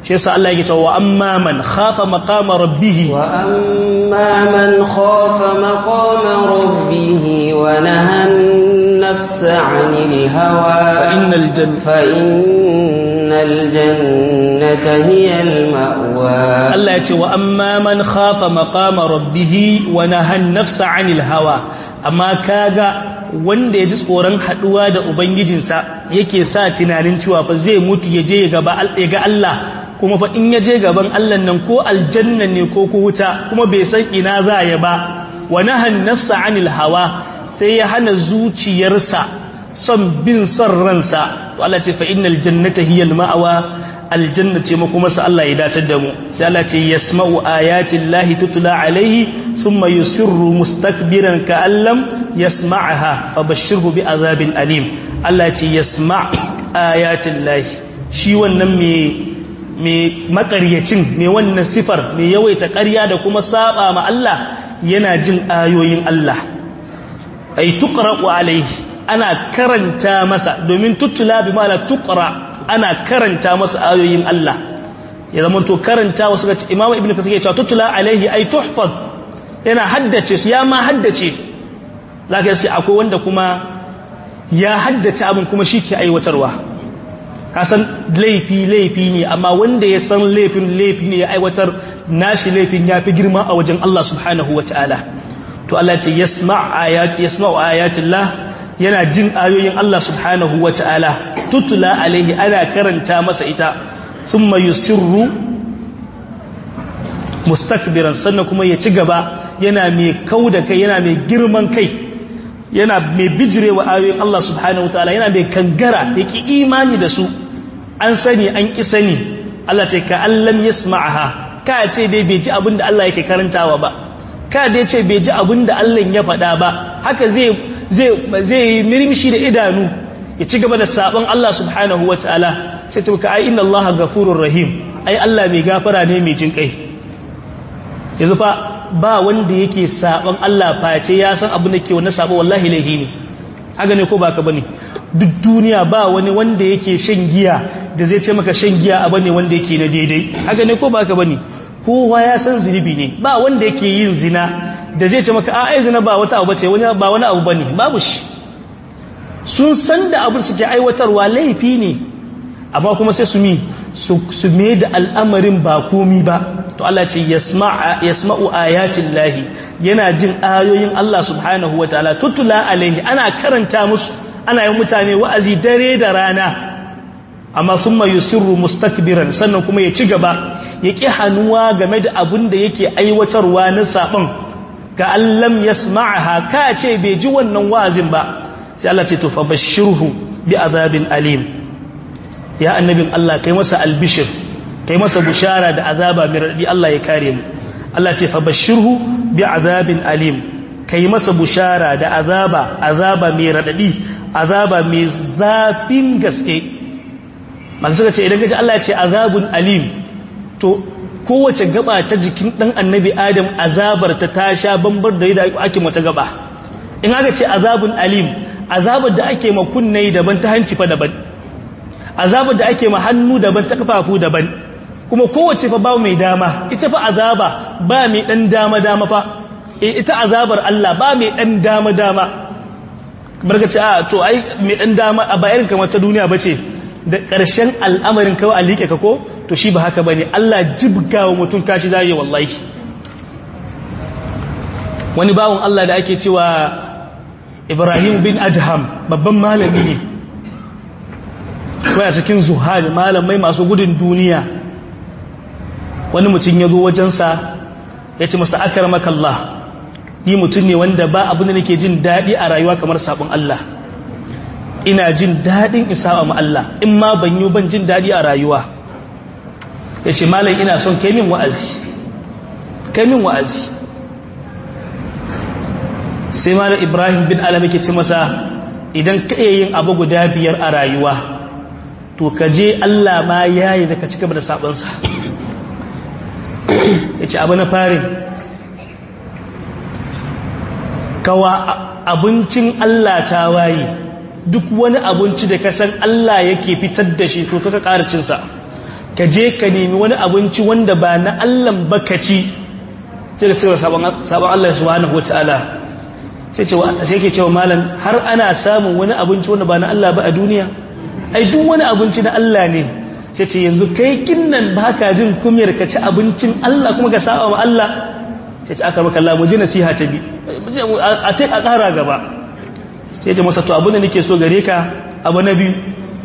shi yasa Allah yake cewa amma man khafa maqama rabbih wa amma man khafa maqama rabbih wa nahan النفس عن الهوى فإن الجنة فإن الجنة هي المأوى الله يتي وأما من خاف مقام ربه ونهى النفس عن الهوى أما كاغا wanda ya ji tsoron haduwa da ubangijinsa yake sa tunanin cewa fa zai mutu ya je ga Allah kuma fa in ya je gaban Allah nan ko aljanna ne ko ko wuta kuma bai san ina za ya ba wa nahan nafsa anil hawa sai ya hana zuciyarsa son bin son ransa to Allah ce fa innal jannata hiya al-ma'wa aljanna ce kuma sa Allah ya dace da mu sai Allah ce yasma'u ayati llahi tutla alaihi thumma yusirru mustakbiran ka'an lam yasma'aha fabashshirhu bi'adhabin alim Allah ce yasma' ayati llahi shi wannan me me makaryacin me wannan sifar me yawaita ƙarya da kuma saba ma Allah yana jin ayoyin Allah ay tuqra'u alayhi ana karanta masa domin tutula bi ma'ana tuqra ana karanta masa ayoyin Allah ya zama to karanta wasu ga Imam Ibn Kathir ya ce tutula alayhi ay tuhfaz yana haddace su ya ma haddace zaka yi akwai wanda kuma ya haddace abin kuma shi ke aiwatarwa kasan laifi laifi ne amma wanda ya san laifin laifi ne ya aiwatar nashi laifin ya fi girma a wajen Allah subhanahu wa ta'ala to Allah ce yasma'u ayatillah yana jin ayoyin Allah subhanahu wa ta'ala tutula alaihi ana karanta masa ita thumma yusirru mustakbiran sannan kuma ya ci gaba yana mai kauda kai yana mai girman kai yana mai bijirewa ayoyin Allah subhanahu wa ta'ala yana mai kangara yake imani da su an sani an ki sani Allah ce ka allam yasma'aha ka ce dai bai ji abin da Allah yake karantawa ba ka dai ce bai ji abin da Allah ya faɗa ba haka zai zai zai mirmishi da idanu ya ci gaba da sabon Allah subhanahu wataala sai ta ka ai inna Allah ghafurur rahim ai Allah mai gafara ne mai jin kai yanzu fa ba wanda yake sabon Allah face ya san abin da ke wannan sabo wallahi laihi ne haka ne ko baka bane duk duniya ba wani wanda yake shan giya da zai ce maka shan giya abu ne wanda yake na daidai haka ne ko baka bane kowa ya san zunubi ne ba wanda yake yin zina da zai ce maka a ai zina ba wata abu bace wani ba wani abu bane babu shi sun san da abin suke aiwatarwa laifi ne amma kuma sai su mi su me da al'amarin ba komi ba to Allah ce yasma'u ayatin lahi yana jin ayoyin Allah subhanahu wa ta'ala tutula alaihi ana karanta musu ana yin mutane wa'azi dare da rana amma sun mai yusirru mustakbiran sannan kuma ya ci gaba ya ƙi hannuwa game da abin da yake aiwatarwa na saɓon ga allam ya sma'aha ka ce bai ji wannan wa'azin ba sai Allah ce tufa bashirhu bi azabin alim ya annabin Allah kai masa albishir kai masa bushara da azaba mai raɗi Allah ya kare mu Allah ce fa bashirhu bi azabin alim kai masa bushara da azaba azaba mai raɗaɗi azaba mai zafin gaske masu suka ce idan gaji Allah ya ce azabun alim to kowace gaba ta jikin dan annabi adam azabar ta ta sha bambar da yadda ake mata gaba in aka ce azabun alim azabar da ake ma kunne daban ta hanci fa daban azabar da ake ma hannu daban ta kafafu daban kuma kowace fa ba mai dama ita fa azaba ba mai dan dama dama fa ita azabar Allah ba mai dan dama dama barka ce a to ai mai dan dama a bayan kamar ta duniya bace da ƙarshen al'amarin kawai a liƙe ka ko to shi ba haka ba ne Allah jibga wa mutum kashi zai wallahi wani bawon Allah da ake cewa Ibrahim bin Adham babban malami ne kawai a cikin zuhari malamai masu gudun duniya wani mutum ya zo wajensa ya ce masa akar makallah ni mutum ne wanda ba abin da nake jin daɗi a rayuwa kamar sabon Allah ina jin daɗin isa ma Allah in ma ban yi ban jin daɗi a rayuwa ya ce malam ina son kai min wa'azi kai min wa'azi sai malam ibrahim bin alam yake ce masa idan ka iya yin abu guda biyar a rayuwa to ka je Allah ma yayi da ka cika da sabonsa ya ce abu na farin kawa abincin Allah ta waye duk wani abinci da ka san Allah yake fitar da shi to kaka ƙara cinsa ka je ka nemi wani abinci wanda ba na Allah ba ka ci sai ka cewa sabon Allah subhanahu wataala sai cewa sai ke cewa malam har ana samun wani abinci wanda ba na Allah ba a duniya ai duk wani abinci na Allah ne sai ce yanzu kai kinnan baka jin kumiyar ka ci abincin Allah kuma ka saba ma Allah sai ce aka maka Allah mu ji nasiha ta bi a ta a ƙara gaba sai ce masa to abin da nake so gare ka abu na biyu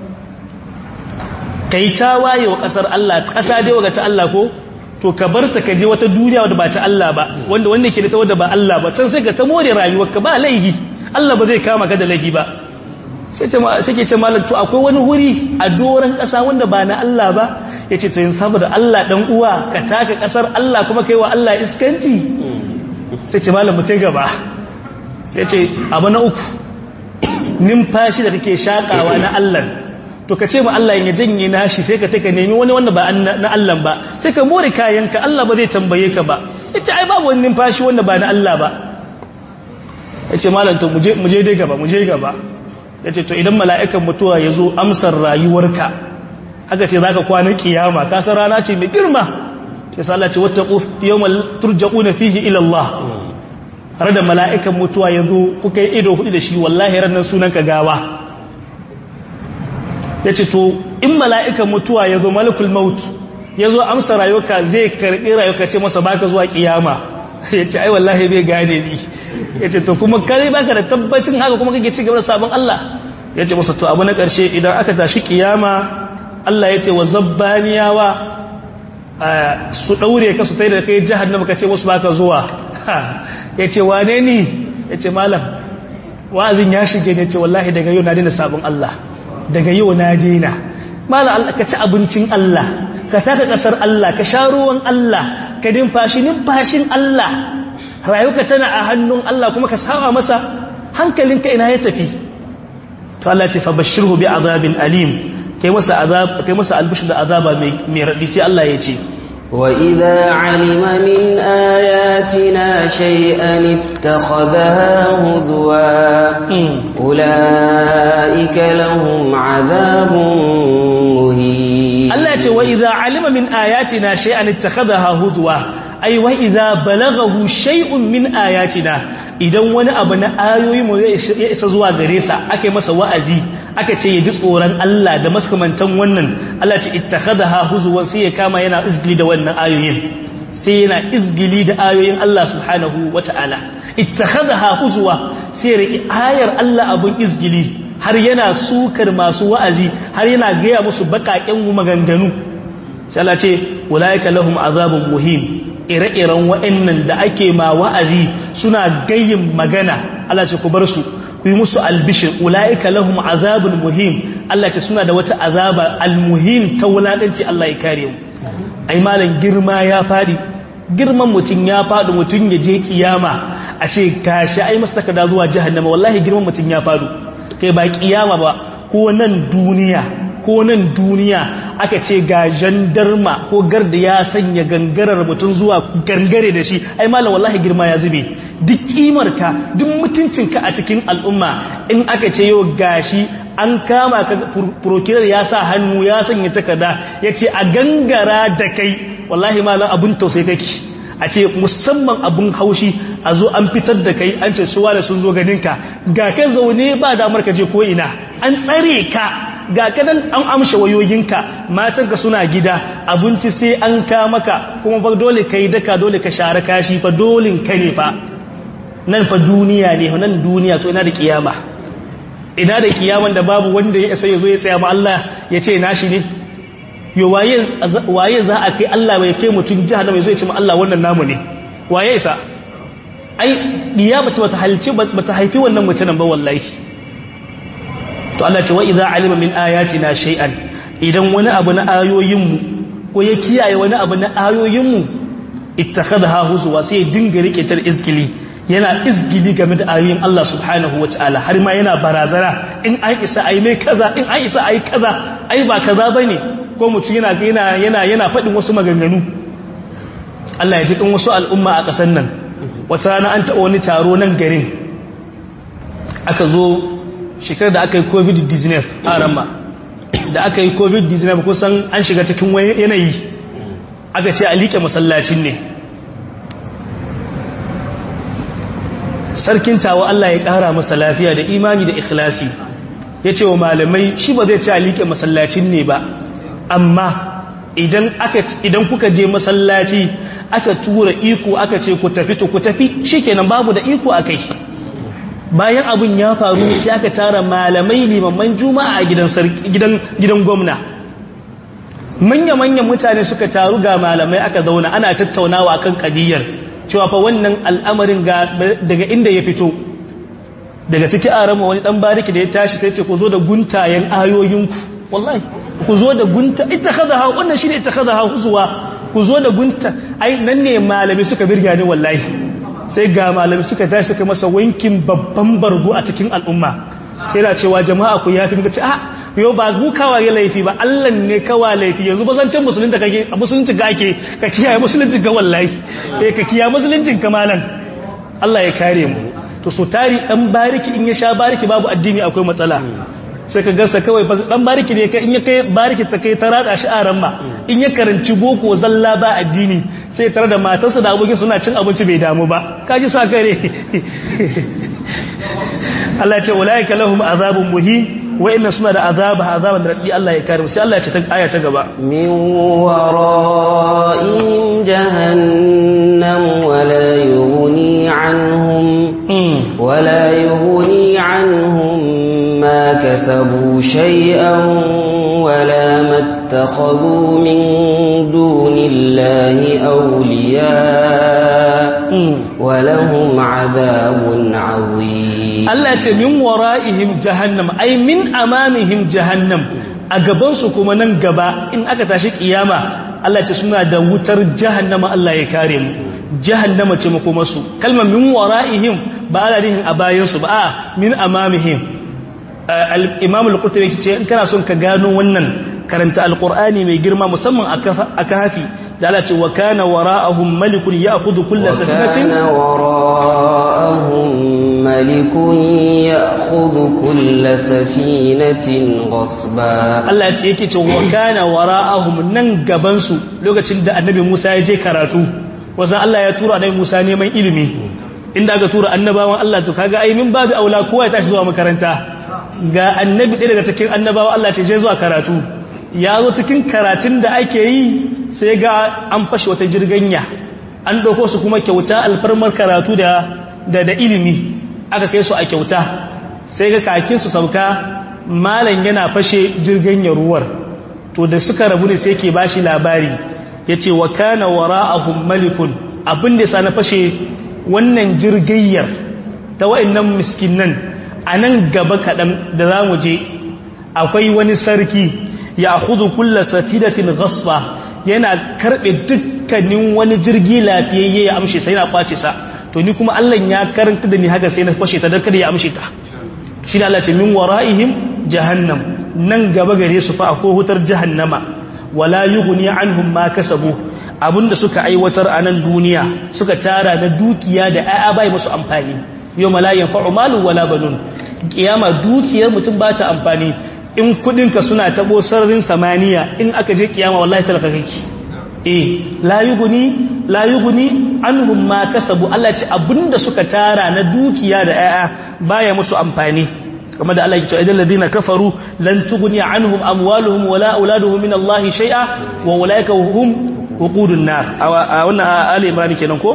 kai ta waye wa ƙasar Allah ƙasa dai waga ta Allah ko to ka bar ta ka je wata duniya wadda ba ta Allah ba wanda wanda ke da ta wadda ba Allah ba can sai ka ta more rayuwarka ba laihi Allah ba zai kama ka da laihi ba sai ke ce malam to akwai wani wuri a doron ƙasa wanda ba na Allah ba ya ce to yin saboda Allah ɗan uwa ka taka ƙasar Allah kuma kai wa Allah iskanci sai ce malam mutai gaba sai ce abu na uku numfashi da kake shakawa na Allah to ka ce ma Allah ya janye nashi sai ka take nemi wani wanda ba na Allah ba sai ka more kayanka Allah ba zai tambaye ka ba yace ai babu wani numfashi wanda ba na Allah ba yace malam to muje muje dai gaba muje gaba yace to idan mala'ikan mutuwa yazo amsar rayuwarka aka ce zaka kwana kiyama ka san rana ce mai girma sai Allah ce wattaqu yawmal turja'una fihi ila Allah har da mala'ikan mutuwa yazo kuka yi ido hudu da shi wallahi ranan sunanka gawa ya ce to in mala'ikan mutuwa ya zo malakul maut ya zo amsa rayuka zai karɓi rayuka ce masa baka zuwa ƙiyama ya ce ai wallahi bai gane ni ya ce to kuma kare baka da tabbacin haka kuma kake ci gaba da sabon Allah ya ce masa to abu na ƙarshe idan aka tashi ƙiyama Allah ya ce wa zabbaniyawa su ɗaure ka su tai da kai jahannama ka ce wasu baka zuwa ya ce wane ni ya ce malam wa'azin ya shige ne ce wallahi daga yau na daina sabon Allah daga yau na dina mala Allah ka ci abincin Allah ka taka kasar Allah ka sha ruwan Allah ka dimfashi numfashin Allah rayuka tana a hannun Allah kuma ka saba masa hankalinka ina ya tafi to Allah ya fa bashirhu bi azabin alim kai masa azab kai masa albishir da azaba mai mai radi sai Allah ya ce وإذا علم من آياتنا شيئا اتخذها هزوا أولئك لهم عذاب مهين الله يقول وإذا علم من آياتنا شيئا اتخذها هزوا أي وإذا بلغه شيء من آياتنا idan wani abu na ayoyi mu ya isa zuwa gare sa aka yi masa wa'azi aka ce ya ji tsoron Allah da maskamantan wannan Allah ce ittakhadha huzwan sai ya kama yana izgili da wannan ayoyin sai yana izgili da ayoyin Allah subhanahu wata'ala ittakhadha huzwa sai ya riki ayar Allah abun izgili har yana sukar masu wa'azi har yana gaya musu bakaken maganganu sai Allah ce ulaika lahum azabun muhim ire-iren wa'annan da ake ma wa'azi suna gayin magana Allah ce ku bar su ku yi musu albishir ula'ika lahum azabun muhim Allah ce suna da wata azaba almuhim ta wulaƙanci Allah ya kare mu ai malam girma ya fadi girman mutum ya fadi mutum ya je kiyama a ce gashi ai masa takarda zuwa jahannama wallahi girman mutum ya fadu kai ba kiyama ba ko nan duniya ko nan duniya aka ce ga jandarma ko garda ya sanya gangarar mutum zuwa gangare da shi ai malam wallahi girma ya zube duk kimarka duk mutuncinka a cikin al'umma in aka ce yau gashi an kama ka prokirar ya sa hannu ya sanya takarda ya ce a gangara da kai wallahi malam abun tausayi kake a ce musamman abun haushi a zo an fitar da kai an ce suwa da sun zo ganinka ga ka zaune ba damar ka je ko ina an tsare ka ga kadan an amsha wayoyinka matanka suna gida abinci sai an ka maka kuma ba dole kai daka dole ka share kashi fa dolin ka ne fa nan fa duniya ne nan duniya to ina da kiyama ina da kiyaman da babu wanda ya isa ya zo ya tsaya ma Allah ya ce nashi ne yo waye waye za a kai Allah bai kai mutun jahannama ya zo ya ce ma Allah wannan namu ne waye isa ai kiyama ta halci bata haifi wannan mutumin ba wallahi to Allah ce wa idza alima min ayatina shay'an idan wani abu na ayoyinmu ko ya kiyaye wani abu na ayoyinmu ittakhadha huzwa sai ya dinga rike tar izgili yana izgili game da ayoyin Allah subhanahu wataala har ma yana barazana in an isa ai mai kaza in an isa ai kaza ai ba kaza bane ko mutum yana yana yana yana fadin wasu maganganu Allah ya ji kan wasu al'umma a kasan nan wata rana an taɓa wani taro nan garin aka zo shekarar da aka yi covid-19 a ramba da aka yi covid-19 kusan an shiga cikin yanayi aka ce a liƙe masallacin ne sarkin tawa Allah ya ƙara masa lafiya da imani da ikhlasi ya ce wa malamai shi ba zai ce a liƙe masallacin ne ba amma idan kuka je masallaci aka tura iko aka ce ku tafi to ku tafi shikenan babu da iko akai bayan abun ya faru sai aka tara malamai limaman juma'a a gidan gidan gidan gwamna manya manyan mutane suka taru ga malamai aka zauna ana tattaunawa kan kadiyar cewa fa wannan al'amarin ga daga inda ya fito daga ciki arama wani dan bariki da ya tashi sai ce ku zo da guntayen ayoyinku wallahi ku zo da gunta ita kaza ha wannan shine ita kaza ha huzuwa ku zo da gunta ai nan ne malami suka birga ni wallahi sai ga malami suka tashi suka masa wankin babban bargo a cikin al'umma sai da cewa jama'a ku yafi muka ce a yo ba ku kawaye laifi ba Allah ne kawa laifi yanzu ba zancen musulunta kake a musulunci ga ake ka kiyaye musulunci ga wallahi eh ka kiyaye musuluncin kamalan Allah ya kare mu to so tari dan bariki in ya sha bariki babu addini akwai matsala sai ka gasa kawai dan bariki ne in ya kai bariki ta kai ta rada shi a ramma in ya karanci boko zalla ba addini sai tare da matarsa da abokin suna cin abinci bai damu ba kaji sa kare Allah ya ce ulaika lahum azabun muhin wa inna suna da azaba azaban raddi Allah ya kare sai Allah ya ce ta aya ta gaba min wara'in jahannam wa la yughni anhum wa la yughni anhum ما كسبوا شيئا ولا ما اتخذوا من دون الله أولياء ولهم عذاب عظيم الله من ورائهم جهنم أي من أمامهم جهنم أقبنسوا كما ننقبا إن أكتاشي قيامة Allah ce suna da wutar jahannama Allah ya kare mu jahannama ce makomarsu kalmar min wara'ihim ba ana nihin a bayansu ba a min amamihim imam al-qurtubi ce in kana son ka gano wannan karanta alqur'ani mai girma musamman a kafi da Allah ce wa kana wara'ahum malikun ya'khudhu kull safinatin kana wara'ahum malikun ya'khudhu kull safinatin ghasba Allah ya ce yake ce wa kana wara'ahum nan gaban su lokacin da annabi Musa ya je karatu wazan Allah ya tura annabi Musa neman ilimi inda aka tura annabawan Allah to kaga ai min babu aula kowa ya tashi zuwa makaranta ga annabi ɗaya daga cikin annabawa Allah ce je zuwa karatu ya zo cikin karatun da ake yi sai ga an fashe wata jirganya an ɗauko su kuma kyauta alfarmar karatu da da ilimi aka kai su a kyauta sai ga kakin su sauka malam yana fashe jirganyar ruwar to da suka rabu ne sai ke bashi labari ya ce wa kana wara'ahum malikun abin da sa na fashe wannan jirgayyar ta wa'annan miskinan a nan gaba kaɗan da za mu je akwai wani sarki ya hudu kulla satidatin gaspa yana karɓe dukkanin wani jirgi lafiyayye ya amshe sai na kwace sa to ni kuma Allah ya karanta da ni haka sai na fashe ta don kada ya amshe ta shi da Allah ce min wara'ihim jahannam nan gaba gare su fa akwai hutar jahannama wala yughni anhum ma kasabu abinda suka aiwatar a nan duniya suka tara na dukiya da ayya bai musu amfani yau malayin fa'umalu wala banun kiyama dukiyar mutum ba ta amfani in kudinka suna tabo sararin samaniya in aka je kiyama wallahi talaka kake eh la yughni la yughni anhum ma kasabu Allah ce abinda suka tara na dukiya da ayya baya musu amfani kamar da Allah ya ce idan ladina kafaru lan tughni anhum amwaluhum wala auladuhum min Allah shay'a wa ulaika hum wuqudun nar a wannan ali imran kenan ko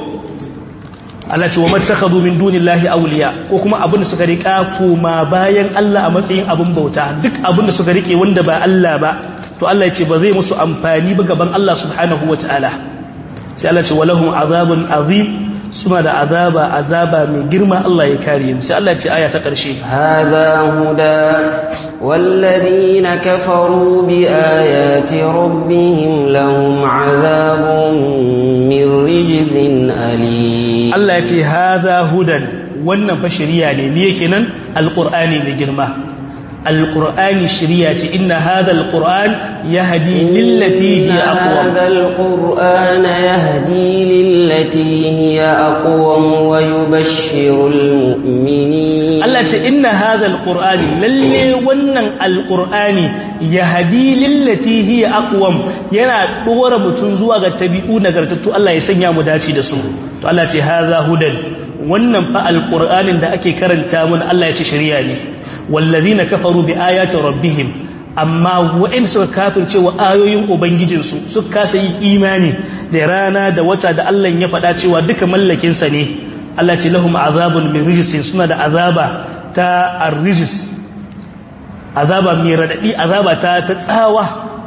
Allah ce wa mattakhadhu min dunillahi awliya ko kuma abin da suka rika kuma bayan Allah a matsayin abin bauta duk abin da suka rike wanda ba Allah ba to Allah ya ce ba zai musu amfani ba gaban Allah subhanahu wataala sai Allah ce walahum azabun azim suna da azaba azaba mai girma Allah ya kare mu sai Allah ya ce aya ta karshe hadha huda والذين كفروا بآيات ربهم لهم عذاب من رجز أليم Allah ya ce haza hudan wannan fa shari'a ne me yake nan alqur'ani mai girma alqur'ani shiriya ce inna hadha alqur'an yahdi lillati hiya aqwam هذا القرآن يهدي للتي هي أقوم ويبشر المؤمنين Allah ce inna hadha alqur'ani lalle wannan alqur'ani yahdi lillati hiya aqwam yana dora mutun zuwa ga tabi'u nagartattu Allah ya sanya mu dace da su to Allah ce hadha hudan wannan fa alqur'anin da ake karanta mun Allah ya ce shari'a ne wallazina kafaru bi ayati rabbihim amma waɗanda suka kafirce wa ayoyin ubangijinsu suka kasa yi imani da rana da wata da Allah ya faɗa cewa duka mallakinsa ne Allah ce lahum azabun min rijisin suna da azaba ta arrijis azaba mai radadi azaba ta ta tsawa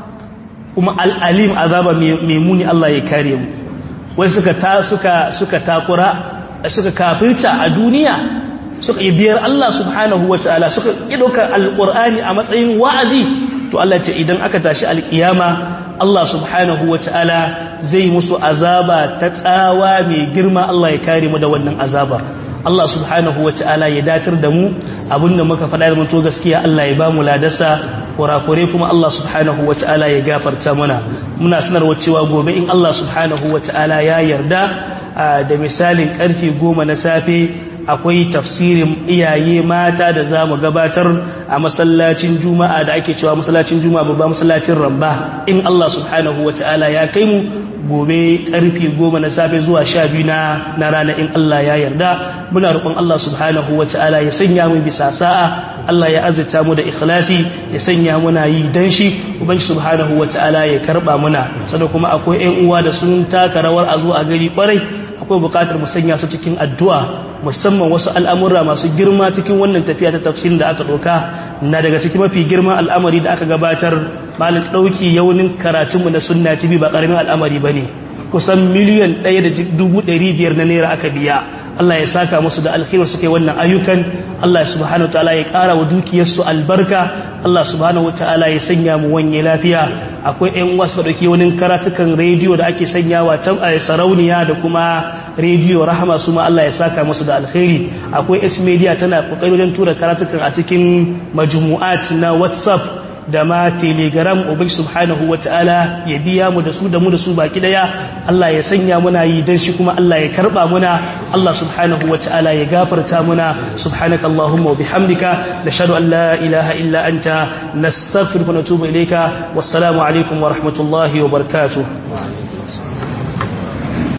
kuma al'alim azaba mai muni Allah ya kare mu wai suka ta suka suka takura suka kafirta a duniya suka yi biyar Allah subhanahu wa ta'ala suka yi ɗaukar alƙur'ani a matsayin wa'azi to Allah ce idan aka tashi alƙiyama Allah subhanahu wa ta'ala zai musu azaba ta tsawa mai girma Allah ya kare mu da wannan azaba Allah subhanahu wa ta'ala ya datar da mu abinda muka faɗa da mutu gaskiya Allah ya ba mu ladasa kurakure kuma Allah subhanahu wa ta'ala ya gafarta mana muna sanarwa cewa gobe in Allah subhanahu wa ta'ala ya yarda da misalin karfe goma na safe akwai tafsirin iyaye mata da za mu gabatar a masallacin juma'a da ake cewa masallacin juma'a babba masallacin ramba in Allah subhanahu wa ta'ala ya kai mu gobe karfe goma na safe zuwa sha biyu na rana in Allah ya yarda muna roƙon Allah subhanahu wa ta'ala ya sanya mu bisa sa'a Allah ya azurta mu da ikhlasi ya sanya muna yi dan shi ubangi subhanahu wa ta'ala ya karba muna sannan kuma akwai ƴan uwa da sun taka rawar a zo a gari kwarai akwai bukatar mu sanya su cikin addu'a musamman wasu al'amura masu girma cikin wannan tafiya ta tafsirin da aka ɗauka na daga cikin mafi girman al'amari da aka gabatar malin ɗauki yaunin karatunmu na sunna tv ba ƙaramin al'amari ba ne kusan miliyan ɗaya da dubu ɗari biyar na naira aka biya Allah ya saka musu da alkhairu suke wannan ayyukan Allah subhanahu wa ta'ala ya ƙara wa dukiyarsu albarka Allah subhanahu wa ta'ala ya sanya mu wanye lafiya akwai ƴan wasu da dauki wani karatukan rediyo da ake sanyawa ta sarauniya da kuma rediyo rahama su ma Allah ya saka musu da alkhairi akwai S media tana kokari wajen tura karatukan a cikin majmu'at na WhatsApp da ma telegram ubangi subhanahu wata'ala ya biya mu da su da mu da su baki daya Allah ya sanya muna yi dan shi kuma Allah ya karba muna Allah subhanahu wata'ala ya gafarta muna subhanaka allahumma wa bihamdika nashhadu an la ilaha illa anta nastaghfiruka wa natubu ilayka wassalamu alaikum wa rahmatullahi wa barakatuh